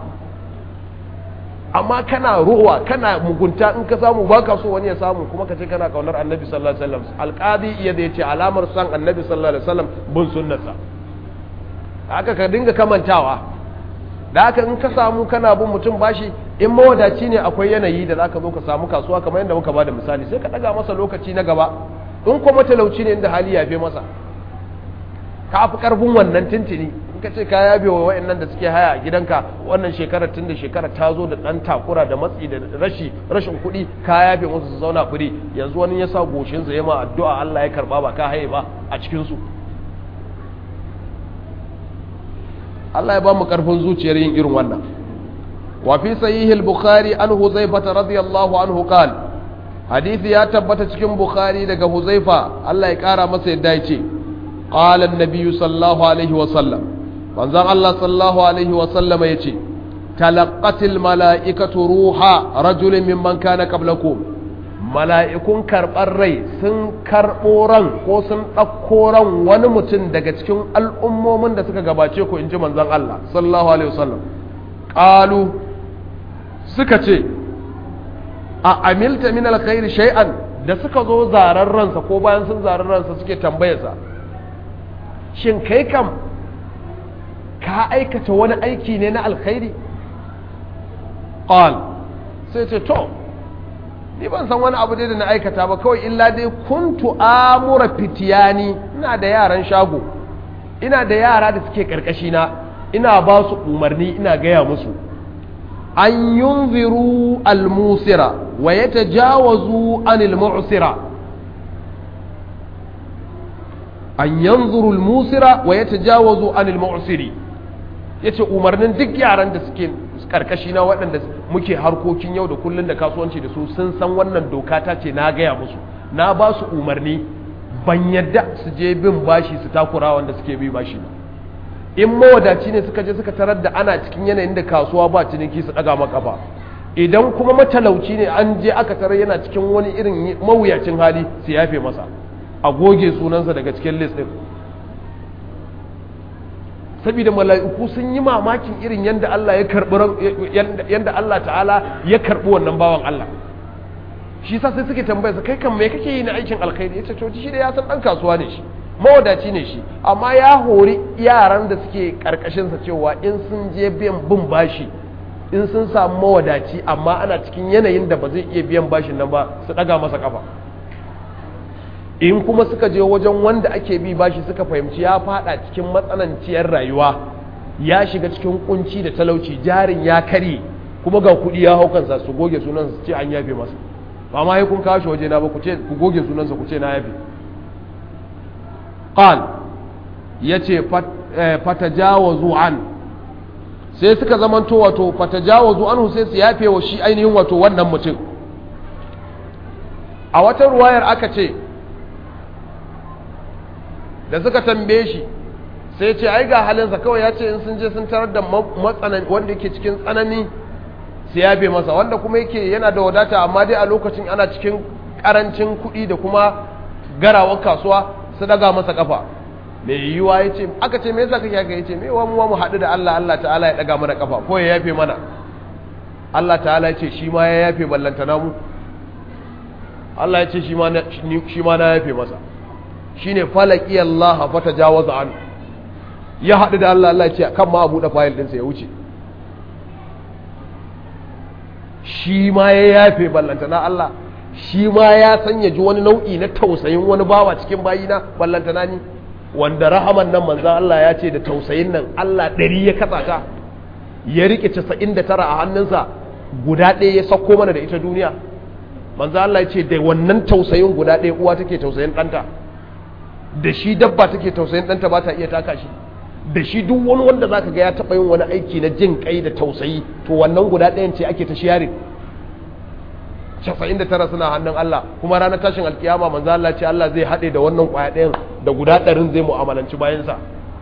amma kana ruwa kana mugunta in ka samu baka so wani ya samu kuma ka ce kana kaunar annabi sallallahu alaihi wasallam alqadi iya da yace alamar san annabi sallallahu alaihi wasallam bin sunnarsa haka ka dinga kamantawa da haka in ka samu kana bin mutum bashi in mawadaci ne akwai yanayi da zaka zo ka samu kasuwa kamar yadda muka bada misali sai ka daga masa lokaci na gaba in kuma talauci ne inda hali yafe masa ka fi karfin wannan tintini in ka ce ka yabe wa wa'annan da suke haya a gidanka wannan shekarar tun da shekara ta zo da dan takura da matsi da rashi rashin kuɗi ka yabe musu su zauna fure yanzu wani ya sa goshin sa ma addu'a Allah ya karba ba ka haye ba a cikin su Allah ya ba mu karfin zuciyar yin irin wannan وفي صحيح البخاري عن حذيفة رضي الله عنه قال حديث يا تبت cikin bukhari daga huzaifa Allah ya kara masa yadda yace qala an-nabiy sallallahu alaihi wa sallam manzon Allah sallallahu alaihi wa sallam yace talaqqatil mala'ikatu ruha rajulin mimman kana qablakum mala'ikun karɓar rai sun karɓo ran ko sun ɗauko ran wani mutum daga cikin al'ummomin da suka gabace ku in ji manzon Allah sallallahu alaihi wa sallam qalu suka ce a amilta min alkhairi shay'an da suka zo zarar ransa ko bayan sun zarar ransa suke tambayarsa shin kai kam ka aikata wani aiki ne na alkhairi qal sai ce to ni ban san wani abu dai da na aikata ba kawai illa dai kuntu amura fitiyani ina da yaran shago ina da yara da suke karkashi na ina ba su umarni ina gaya musu an yunziru almusira wa ya tajawazu anil mu'sira an yanzuru almusira wa ya tajawazu anil mu'siri yace umarnin duk yaran da suke karkashi na waɗanda muke harkokin yau da kullun da kasuwanci da su sun san wannan doka ta ce na gaya musu na ba su umarni ban yadda su je bin bashi su takura wanda suke bi bashi ba in mawadaci ne suka je suka tarar da ana cikin yanayin da kasuwa ba ciniki su daga maka ba idan kuma matalauci ne an je aka tarar yana cikin wani irin mawuyacin hali su yafe masa a goge sunansa daga cikin list din saboda mala'iku sun yi mamakin irin yadda Allah ya karbi yadda Allah ta'ala ya karbi wannan bawan Allah shi sa sai suke tambaya kai kan me kake yi na aikin alkhairi yace to shi da ya san dan kasuwa ne shi mawadaci ne shi amma ya hori yaran da suke karkashinsa cewa in sun je biyan bin bashi in sun samu mawadaci amma ana cikin yanayin da ba zai iya biyan bashin nan ba su daga masa kafa in kuma suka je wajen wanda ake bi bashi suka fahimci ya fada cikin matsananciyar rayuwa ya shiga cikin kunci da talauci jarin ya kare kuma ga kuɗi ya hau kansa su goge sunansa su ce an yafe masa ba ma kun kawo shi waje na ba ku ce ku goge sunansa ku ce na yafe qal yace fatajawazu an sai suka zamanto wato fatajawazu anhu sai su yafe wa shi ainihin wato wannan mutum a wata ruwayar aka ce da suka tambaye shi sai ce ai ga halinsa kawai ya ce in sun je sun tarar da matsanan wanda yake cikin tsanani su yafe masa wanda kuma yake yana da wadata amma dai a lokacin ana cikin karancin kuɗi da kuma garawar kasuwa su daga masa kafa mai yiwuwa ya ce aka ce me yasa kake haka ya ce me wa mu haɗu da Allah Allah ta'ala ya daga mana kafa ko ya yafe mana Allah ta'ala ya ce shi ma ya yafe ballantana mu Allah ya ce shi ma na yafe masa shi ne falaki Allah fata jawaza an ya haɗu da Allah Allah ya ce kan ma a buɗe fayil ɗinsa ya wuce shi ma ya yafe ballantana Allah shi ma ya sanya ji wani nau'i na tausayin wani bawa cikin bayina ballantana ni wanda rahaman nan manzan Allah ya ce da tausayin nan Allah ɗari ya katsa ta ya riƙe casa'in da tara a hannunsa guda ɗaya ya sauko mana da ita duniya manzo Allah ya ce da wannan tausayin guda ɗaya uwa take tausayin ɗanta da shi dabba take tausayin ɗanta ba ta iya taka shi da shi duk wani wanda zaka ga ya taɓa yin wani aiki na jin kai da tausayi to wannan guda ɗayan ce ake ta shiyari casa'in da tara suna hannun Allah kuma ranar tashin alkiyama manzo Allah ce Allah zai haɗe da wannan ƙwaya ɗayan da guda ɗarin zai mu'amalanci bayansa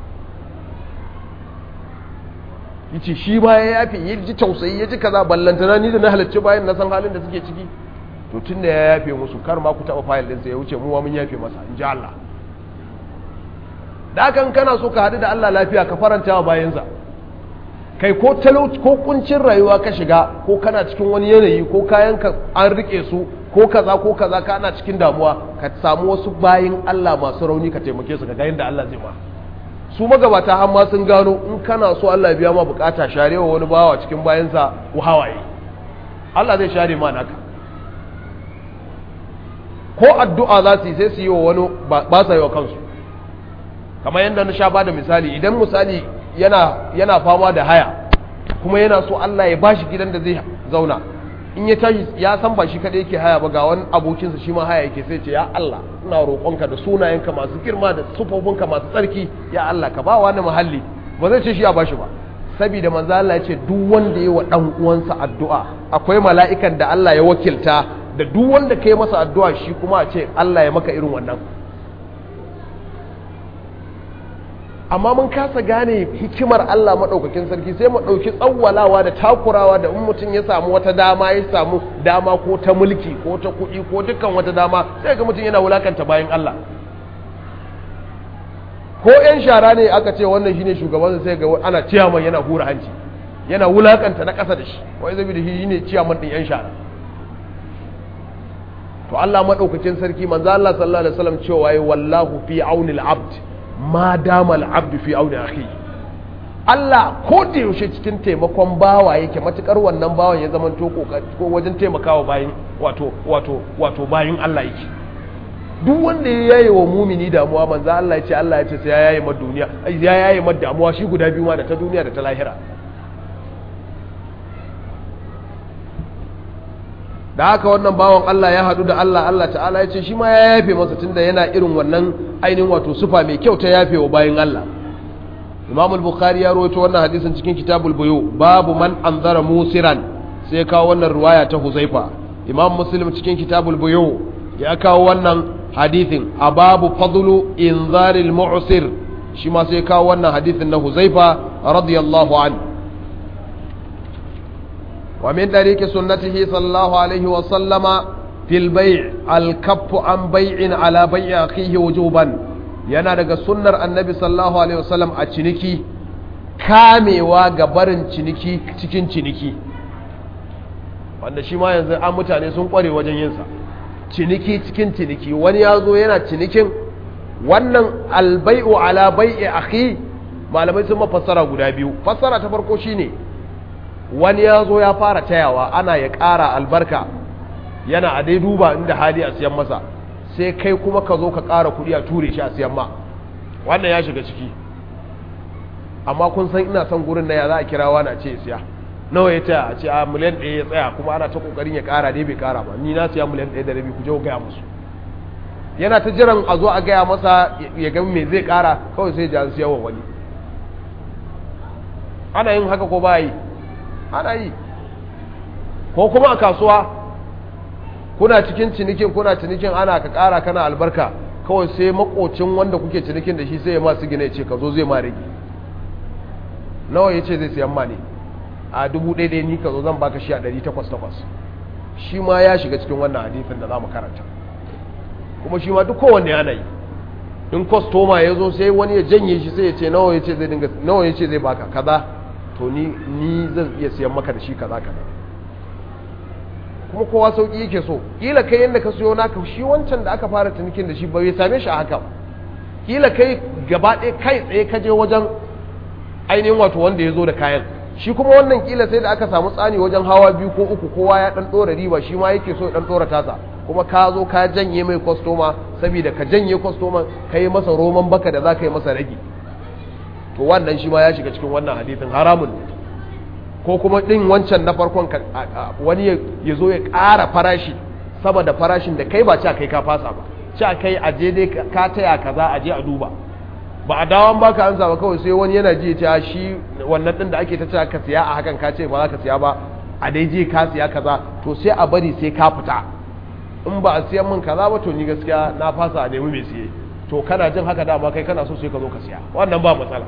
yace shi ma ya yafi ya ji tausayi ya ji kaza ballantana ni da na halarci bayan na san halin da suke ciki to tun da ya yafe musu kar ma ku taɓa fayil ɗinsa ya wuce muwa mun yafe masa in ji Allah da hakan kana so ka haɗu da Allah lafiya ka faranta wa bayansa kai ko talauci ko kuncin rayuwa ka shiga ko kana cikin wani yanayi ko kayan ka an rike su ko kaza ko kaza ka ana cikin damuwa ka samu wasu bayin Allah masu rauni ka taimake su ka ga yadda Allah zai ma su magabata har ma sun gano in kana so Allah biya ma bukata sharewa wani bawa cikin bayansa hawaye Allah zai share ma naka ko addu'a za su yi sai su yi wa wani ba sa yi wa kansu kamar yadda na sha ba da misali idan misali yana yana fama da haya kuma yana so Allah ya bashi gidan da zai zauna in ya tashi ya san ba shi kadai yake haya ba ga wani abokinsa shi ma haya yake sai ce ya Allah ina roƙonka da sunayenka masu girma da sufofinka masu tsarki ya Allah ka ba wani muhalli ba zai ce shi ya bashi ba saboda manzo Allah ya ce duk wanda ya wa dan uwansa addu'a akwai mala'ikan da Allah ya wakilta da duk wanda kai masa addu'a shi kuma a ce Allah ya maka irin wannan amma mun kasa gane hikimar Allah maɗaukakin sarki sai mu ɗauki tsawwalawa da takurawa da in mutum ya samu wata dama ya samu dama ko ta mulki ko ta kuɗi ko dukkan wata dama sai ga mutum yana wulakanta bayan Allah ko yan shara ne aka ce wannan shine shugaban sai ga ana ciyaman yana hura hanci yana wulakanta na ƙasa da shi wai zabi da shi ne ciyaman ɗin yan shara to Allah maɗaukakin sarki manzo Allah sallallahu alaihi wasallam cewa wallahu fi auni al-abd ma dama al'abdu fi auni akhi Allah ko da yaushe cikin taimakon bawa yake matukar wannan bawan ya zama to ko wajen taimakawa bayin wato wato wato bayin Allah yake duk wanda ya yaye wa mumini damuwa manzo Allah ya ce Allah ya ce sai ya yaye ma duniya ya yaye ma damuwa shi guda biyu ma da ta duniya da ta lahira da haka wannan bawan Allah ya hadu da Allah Allah ta'ala ya ce shi ma ya yafe masa tunda yana irin wannan ainihin wato sufa mai kyau ta yafe wa bayan Allah Imam al-Bukhari ya rawaito wannan hadisin cikin Kitabul Buyu babu man anzara musiran sai kawo wannan riwaya ta Huzaifa Imam Muslim cikin Kitabul Buyu ya kawo wannan hadisin a babu fadlu inzaril mu'sir shi ma sai kawo wannan hadisin na Huzaifa radiyallahu anhu ومن طريق سنته صلى الله عليه وسلم في البيع الكف عن بيع على بيع أخيه وجوبا yana daga sunnar annabi sallallahu alaihi wasallam a ciniki kamewa ga barin ciniki cikin ciniki wanda shi ma yanzu an mutane sun kware wajen yinsa ciniki cikin ciniki wani ya zo yana cinikin wannan albai'u ala bai'i akhi malamai sun mafassara guda biyu fassara ta farko shine wani ya zo ya fara tayawa ana ya ƙara albarka yana a dai duba inda hali a siyan masa sai kai kuma ka zo ka ƙara kuɗi a ture shi a siyan ma wannan ya shiga ciki amma kun san ina son gurin na ya za a kira wani a ce siya nawa ya taya a ce a miliyan ɗaya ya tsaya kuma ana ta ƙoƙarin ya ƙara dai bai ƙara ba ni na siya miliyan ɗaya da rabi ku je ku gaya musu yana ta jiran a zo a gaya masa ya ga me zai ƙara kawai sai ja siya wa wani ana yin haka ko ba yi ana yi ko kuma a kasuwa kuna cikin cinikin kuna cinikin ana ka ƙara kana albarka kawai sai makocin wanda kuke cinikin da shi sai ya masu gina ya ce ka zo zai ma rage nawa ya ce zai siyan ma ne a dubu ɗaya ɗaya ni ka zo zan baka shi a ɗari takwas takwas shi ma ya shiga cikin wannan hadithin da za mu karanta kuma shi ma duk kowanne yana yi in kwastoma ya zo sai wani ya janye shi sai ya ce nawa ya ce zai dinga nawa ya ce zai baka kaza to ni ni zan iya siyan maka da shi kaza kaza kuma kowa sauki yake so kila kai yanda ka siyo naka shi wancan da aka fara tunikin da shi ba bai same shi a haka kila kai gaba ɗaya kai tsaye ka je wajen ainihin wato wanda ya zo da kayan shi kuma wannan kila sai da aka samu tsani wajen hawa biyu ko uku kowa ya dan dora riba shi ma yake so ya dan dora tasa kuma ka zo ka janye mai kwastoma saboda ka janye kwastoma ka yi masa roman baka da za ka yi masa rage to wannan shi ma ya shiga cikin wannan hadithin haramun ne ko kuma ɗin wancan na farkon wani ya zo ya ƙara farashi sama da farashin da kai ba ci kai ka fasa ba ci kai a je dai ka taya kaza a je a duba ba a dawon baka an ba kawai sai wani yana ji ta shi wannan ɗin da ake ta cewa ka siya a hakan ka ce ba za ka siya ba a dai je ka siya kaza to sai a bari sai ka fita in ba a siyan min kaza ba to ni gaskiya na fasa a nemi mai siye to kana jin haka dama kai kana so sai ka zo ka siya wannan ba matsala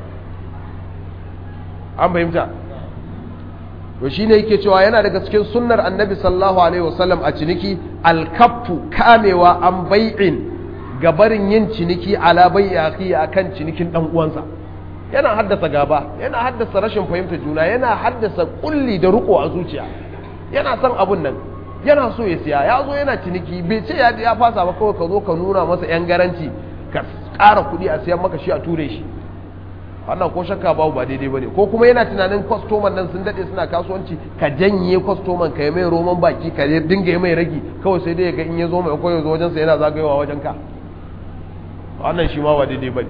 an fahimta to shine yake cewa yana daga cikin sunnar annabi sallallahu alaihi wasallam a ciniki alkaffu kamewa an bai'in gabarin yin ciniki ala bai'i akhi akan cinikin dan uwansa yana haddasa gaba yana haddasa rashin fahimtar juna yana haddasa kulli da ruko a zuciya yana son abun nan yana so ya siya ya zo yana ciniki bai ce ya ya fasa ba kawai ka zo ka nuna masa yan garanti ka ƙara kuɗi a siyan maka shi a ture shi wannan ko shakka babu ba daidai bane ko kuma yana tunanin kwastoman nan sun dade suna kasuwanci ka janye kwastoman ka yi mai roman baki ka dinga yi mai ragi kawai sai dai ga in ya zo mai koyo zo wajensa yana zagayowa wajen ka wannan shi ma ba daidai bane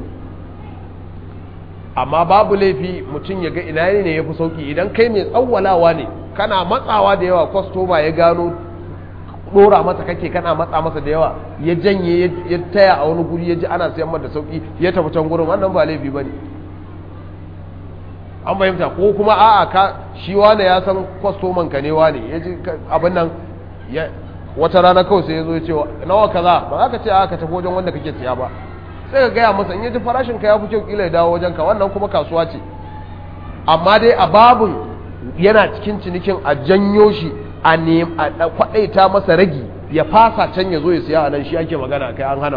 amma babu laifi mutum ya ga ina ne ya fi sauki idan kai mai tsawwalawa ne kana matsawa da yawa kwastoma ya gano dora masa kake kana matsa masa da yawa ya janye ya taya a wani guri ya ji ana sayan da sauki ya tafi can gurin wannan ba laifi bane an fahimta ko kuma a'a ka shi wane ya san kwastoman ka ne wane ya ji abin nan wata rana kawai sai ya zo ya ce nawa kaza ba za ka ce a ka tafi wajen wanda kake siya ba sai ka gaya masa in ya ji farashin ka ya fi kyau kila ya dawo wajen ka wannan kuma kasuwa ce amma dai a babun yana cikin cinikin a janyo shi a kwaɗaita masa ragi ya fasa can ya zo ya siya a nan shi ake magana kai an hana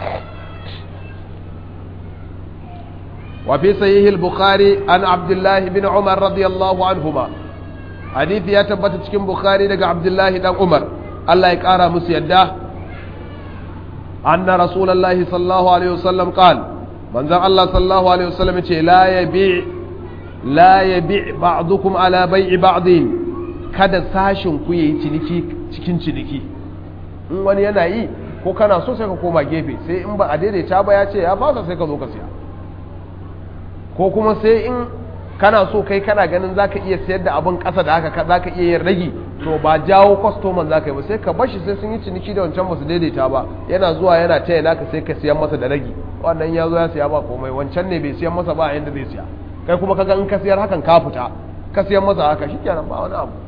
وفي صحيح البخاري عن عبد الله بن عمر رضي الله عنهما حديث يا تبت cikin bukhari daga abdullahi dan umar Allah ya kara musu yadda anna rasulullahi sallallahu alaihi wasallam qal manzon Allah sallallahu alaihi wasallam yace la yabi la yabi ba'dukum ala bai'i ba'din kada sashin ku yayi ciniki cikin ciniki in wani yana yi ko kana so sai ka koma gefe sai in ba a daidaita ba ya ce ya fasa sai ka zo ka siya ko kuma sai in kana so kai kana ganin zaka iya sayar da abin ƙasa da haka zaka iya yin ragi to ba jawo kwastoman zaka yi ba sai ka bashi sai sun yi ciniki da wancan basu daidaita ba yana zuwa yana taya naka sai ka siyan masa da ragi wannan ya zo ya siya ba komai wancan ne bai siyan masa ba a yanda zai siya kai kuma kaga in ka siyar hakan ka fita ka siyan masa haka shikenan ba wani abu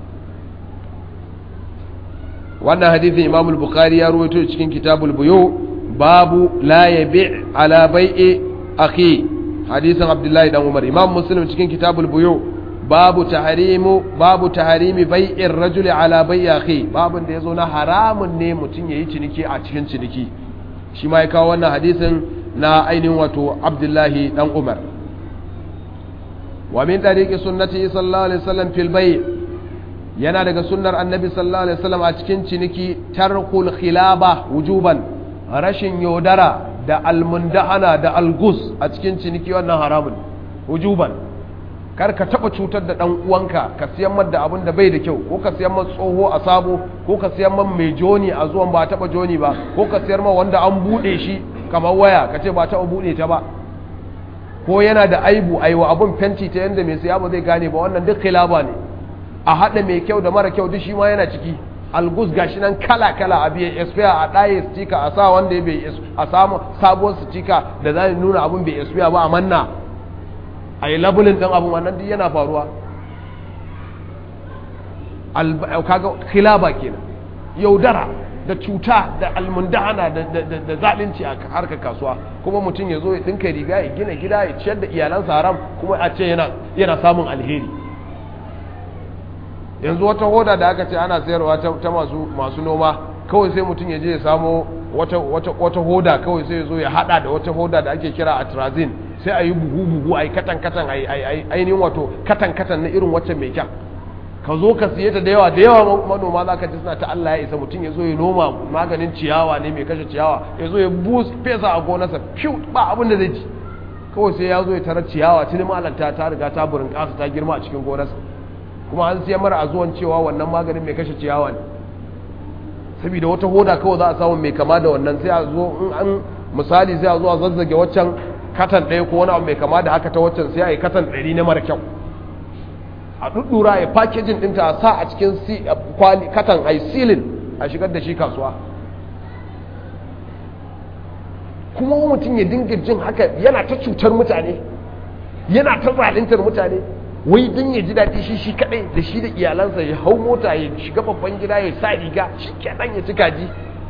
wannan hadisin Imam al-Bukhari ya rawaito cikin Kitabul Buyu babu la yabi' ala bai'i akhi hadisin abdullahi dan umar imam muslim cikin kitabul buyu babu tahrimu babu tahrimi bai'ir rajuli ala bai'i akhi babun da yazo na haramun ne mutum yayi ciniki a cikin ciniki shi ma ya kawo wannan hadisin na ainihin wato abdullahi dan umar wa min tariqi sunnati sallallahu alaihi wasallam fil bai' yana daga sunnar annabi sallallahu alaihi wasallam a cikin ciniki tarkul khilaba wujuban rashin yaudara da almundahana da algus a cikin ciniki wannan haramun wujuban kar ka taba cutar da dan uwanka ka siyan mar da abin da bai da kyau ko ka siyan mar tsoho a sabo ko ka siyan mar mai joni a zuwan ba taba joni ba ko ka siyar mar wanda an bude shi kamar waya ka ce ba taba bude ta ba ko yana da aibu aiwa abun fenti ta yanda mai siya ba zai gane ba wannan duk khilaba ne a hada mai kyau da mara kyau duk shi ma yana ciki algus gashi nan kala kala a biya expire a ɗaye stika a sa wanda ya bai a samu sabuwar stika da za nuna abun bai expire ba a manna a yi labulin ɗan abin wannan duk yana faruwa kaga khilaba kenan yaudara da cuta da almundahana da zalunci a harkar kasuwa kuma mutum ya zo ya dinka riga ya gina gida ya ciyar da iyalansa haram kuma a ce yana samun alheri yanzu wata hoda da aka ce ana sayarwa ta masu noma kawai sai mutum ya je ya samo wata hoda kawai sai ya zo ya hada da wata hoda da ake kira atrazin sai a yi bugu-bugu a yi katan-katan a yi ainihin wato katan-katan na irin wacce mai kyan ka zo ka siye ta da yawa da yawa manoma za ka ji suna ta Allah ya isa mutum ya zo ya noma maganin ciyawa ne mai kashe ciyawa ya zo ya bus fesa a gonarsa fiw ba abin da zai ci kawai sai ya zo ya tarar ciyawa tuni malanta ta riga ta burin kasa ta girma a cikin gonarsa kuma an siya mara a zuwan cewa wannan maganin mai kashe ciyawa ne saboda wata hoda kawai za a samu mai kama da wannan sai a zo in an misali sai a zo a zazzage waccan katan ɗaya ko wani abu mai kama da haka ta waccan sai a yi katan ɗari na mara kyau a ɗuɗɗura ya fakejin ɗinta a sa a cikin kwali katan a yi silin a shigar da shi kasuwa kuma mutum ya dinga jin haka yana ta cutar mutane yana ta zalintar mutane wai don ya ji daɗi shi shi kaɗai da shi da iyalansa ya hau mota ya shiga babban gida ya sa riga shi kaɗan ya ci kaji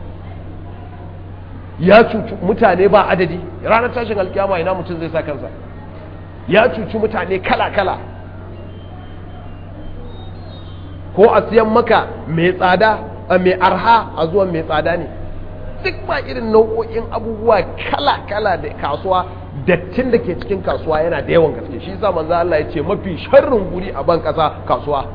ya cuci mutane ba adadi ranar tashin alkiyama ina mutum zai sa kansa ya cuci mutane kala-kala ko a siyan maka mai tsada a mai arha a zuwan mai tsada ne duk ba irin nau'o'in abubuwa kala-kala da kasuwa dattin da ke cikin kasuwa yana da yawan gaske shi sa manzo Allah ya ce mafi sharrin guri a ban kasa kasuwa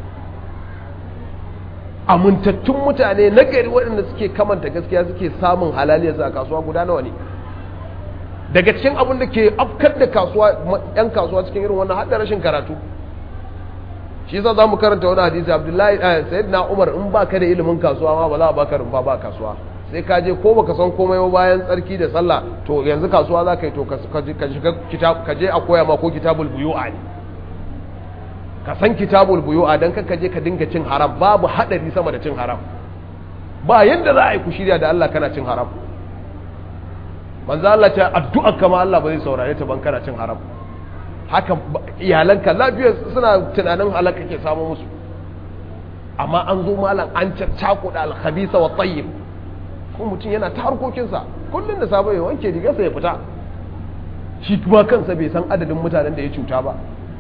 amintattun mutane na gari waɗanda suke kamanta gaskiya suke samun halaliyarsu a kasuwa guda nawa ne daga cikin abin da ke afkar da kasuwa yan kasuwa cikin irin wannan har da rashin karatu shi yasa zamu karanta wani hadisi Abdullahi sayyidina Umar in baka da ilimin kasuwa ma ba za a baka rumfa ba kasuwa sai ka je ko baka san komai ba bayan tsarki da sallah to yanzu kasuwa za ka yi to ka shiga kitab ka je a koya ma ko kitabul buyu'a ne ka san kitabul buyu'a dan ka je ka dinga cin haram babu hadari sama da cin haram ba yanda za a yi ku shirya da Allah kana cin haram manzo Allah ta addu'a kama Allah ba zai saurare ta ban kana cin haram haka iyalanka lafiya suna tunanin halaka ke samu musu amma an zo malam an caccakuɗa alkhabisa wa tayyib ko mutum yana ta harkokinsa kullum da sabo ya wanke rigarsa ya fita shi kuma kansa bai san adadin mutanen da ya cuta ba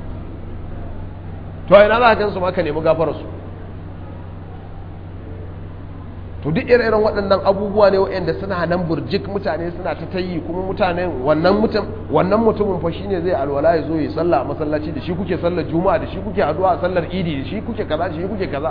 to ina za ka gansu ma ka nemi gafararsu to duk irin waɗannan abubuwa ne waɗanda suna nan burjik mutane suna ta tayi kuma mutane wannan mutum wannan mutumin fa shine zai alwala ya zo ya sallah a masallaci da shi kuke sallar juma'a da shi kuke addu'a a sallar idi da shi kuke kaza da shi kuke kaza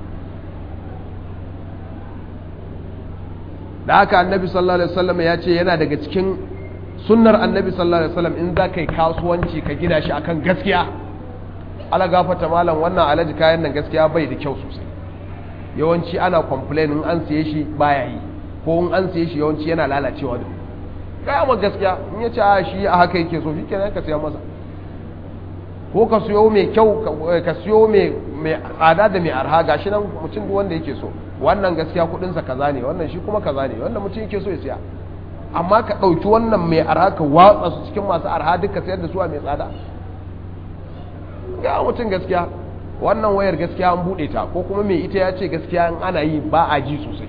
da haka annabi sallallahu alaihi wasallam ya ce yana daga cikin sunnar annabi sallallahu alaihi wasallam in za ka yi kasuwanci ka gina shi akan gaskiya ala gafata malam wannan alaji kayan nan gaskiya bai da kyau sosai yawanci ana complain in an siye shi baya yi ko in an siye shi yawanci yana lalacewa da kaya ma gaskiya in ya ce a shi a haka yake so shi kenan ka siya masa ko ka siyo mai kyau ka siyo mai tsada da mai arha gashi nan mutum duk wanda yake so wannan gaskiya kudinsa kaza ne wannan shi kuma kaza ne wannan mutum yake so ya siya amma ka ɗauki wannan mai arha ka watsa su cikin masu arha duka sayar da su a mai tsada ga mutum gaskiya wannan wayar gaskiya an buɗe ta ko kuma mai ita ya ce gaskiya in ana yi ba a ji sosai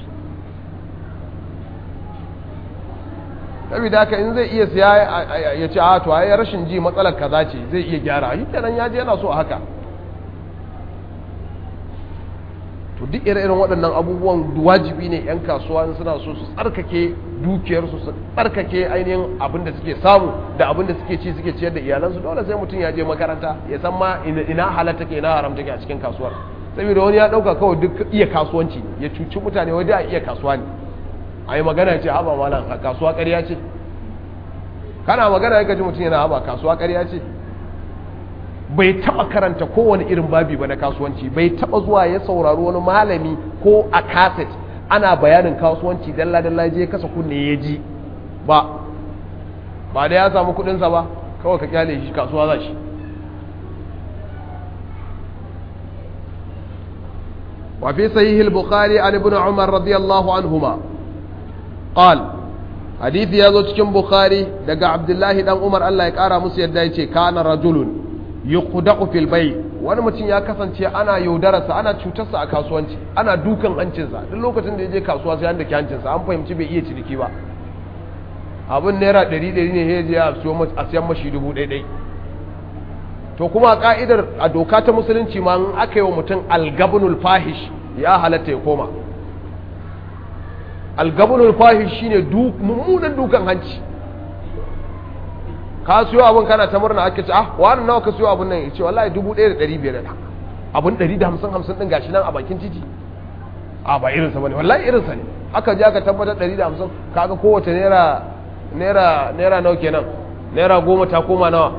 saboda haka in zai iya siya ya ce a to ai rashin ji matsalar kaza ce zai iya gyara shi kenan ya je yana so a haka to duk ire-iren waɗannan abubuwan wajibi ne 'yan kasuwa suna so su tsarkake dukiyarsu su tsarkake ainihin abin da suke samu da abin da suke ci suke ciyar da iyalansu dole sai mutum ya je makaranta ya san ma ina halatta ke ina haramta ke a cikin kasuwar saboda wani ya ɗauka kawai duk iya kasuwanci ne ya cuci mutane wai a iya kasuwa ne a yi magana ce haɓa malam a kasuwa ƙarya ce kana magana ya gaji mutum yana haɓa kasuwa ƙarya ce bai taba karanta kowane irin babi ba na kasuwanci bai taba zuwa ya saurari wani malami ko a kaset ana bayanin kasuwanci dalla dalla je kasa kunne ya ji ba ba da ya samu kudinsa ba kawai ka kyale shi kasuwa za shi وفي صحيح البخاري عن ابن عمر رضي الله عنهما قال حديث يزو cikin bukhari daga abdullahi dan umar Allah ya kara musu yadda yace kana rajulun yuqdaqu fil bay wani mutum ya kasance ana yaudararsa ana cutarsa a kasuwanci ana dukan hancinsa duk lokacin da ya je kasuwa sai an dake hancinsa an fahimci bai iya ciniki ba abin naira 100 ne ya je a siyan mashi dubu ɗaya to kuma ka'idar a doka ta musulunci ma in aka yi wa mutum algabunul fahish ya halatta ya koma algabunul fahish shine mummunan dukan hanci ka siyo abin kana ta murna ake ce ah wani nawa ka siyo abin nan ya ce wallahi dubu ɗaya da ɗari biyar da abin ɗari da hamsin hamsin ɗin gashi nan a bakin titi a ba irinsa ba ne wallahi irinsa ne aka je aka tabbatar ɗari da hamsin kaga kowace naira naira naira nawa kenan naira goma ta koma nawa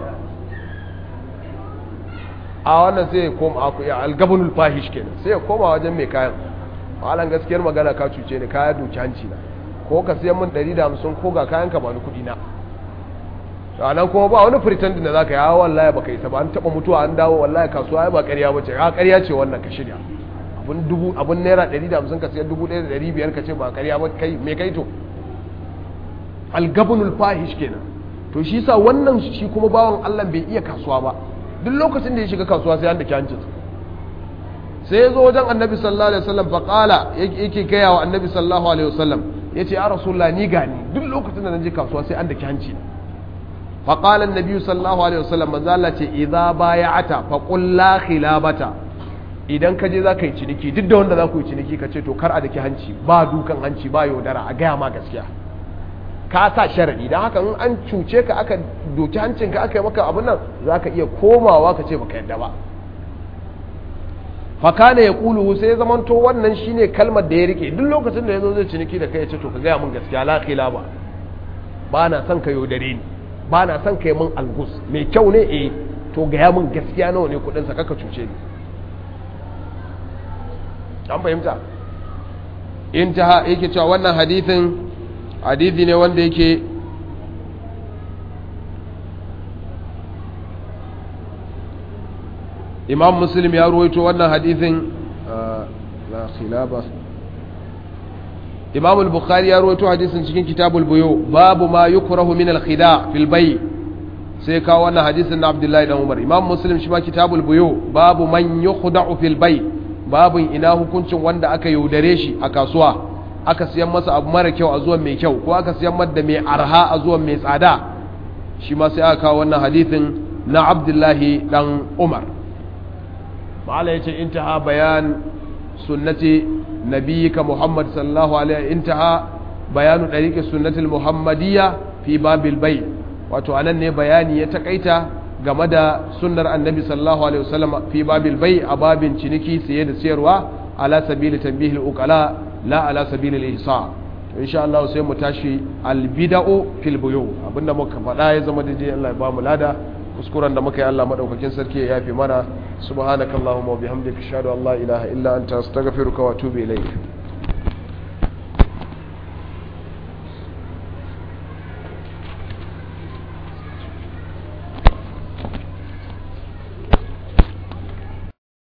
a wannan sai ya koma a algabunul fahish kenan sai ya koma wajen mai kayan malan gaskiyar magana ka cuce ni kaya doki hanci na ko ka siyan min 150 ko ga kayan ka ba ni kudi na ranar kuma ba wani pretending da zaka yi a wallahi baka yi ta ba an taba mutuwa an dawo wallahi kasuwa ai ba ƙarya bace a ƙarya ce wannan ka shirya abun dubu abun naira 150 ka siyan 1500 ka ce ba ƙarya ba kai me kai to algabunul fahish kenan to shi sa wannan shi kuma bawan Allah bai iya kasuwa ba duk lokacin da ya shiga kasuwa sai an da kyancin sai ya zo wajen annabi sallallahu alaihi wasallam fa qala yake gaya wa annabi sallallahu alaihi wasallam yace ya rasulullah ni gani duk lokacin da naje kasuwa sai an da kyanci fa qala annabi sallallahu alaihi wasallam manzo Allah ce idza bay'ata fa qul la khilabata idan ka je zaka yi ciniki duk da wanda za ku yi ciniki ka ce to kar a daki hanci ba dukan hanci ba yaudara a gaya ma gaskiya ka sa sharadi don haka in an cuce ka aka doki hancinka aka yi maka abin nan za ka iya komawa ka ce baka yadda ba fakana ya kulu sai zamanto wannan shine kalmar da ya rike duk lokacin da ya zo zai ciniki da kai ya ce to ka gaya min gaskiya la ba ba na son ka yaudare ni ba na son ka yi min algus mai kyau ne eh to gaya min gaskiya nawa ne kudinsa kaka cuce ni an fahimta intaha yake cewa wannan hadithin hadithi ne wanda yake imam muslim ya ruwaito wannan hadithin la khilaba imam al-bukhari ya ruwaito hadisin cikin kitabul buyu babu ma yukrahu min al-khida fil bay sai kawo wannan hadisin na abdullahi dan umar imam muslim shi ma kitabul buyu babu man yukhda'u fil bay babun ina hukuncin wanda aka yaudare shi a kasuwa aka siyan masa abu mara kyau a zuwan mai kyau ko aka siyan masa da mai arha a zuwan mai tsada shi ma sai aka kawo wannan hadithin na abdullahi dan umar ma'ala ya ce intaha bayan sunnati nabiyika muhammad sallallahu alaihi intaha bayanu ɗariƙe sunnatul muhammadiyya fi babil bai wato anan ne bayani ya takaita game da sunnar annabi sallallahu alaihi wasallam fi babil bai a babin ciniki siye da siyarwa ala sabili tanbihil uqala la ala sabilil ihsa to insha Allah sai mu tashi al bid'u fil buyu abinda muka faɗa ya zama daidai Allah ya ba mu lada kuskuren da muka yi Allah madaukakin sarki ya yafe mana subhanakallahumma wa bihamdika ashhadu an la ilaha illa anta astaghfiruka wa atubu ilayk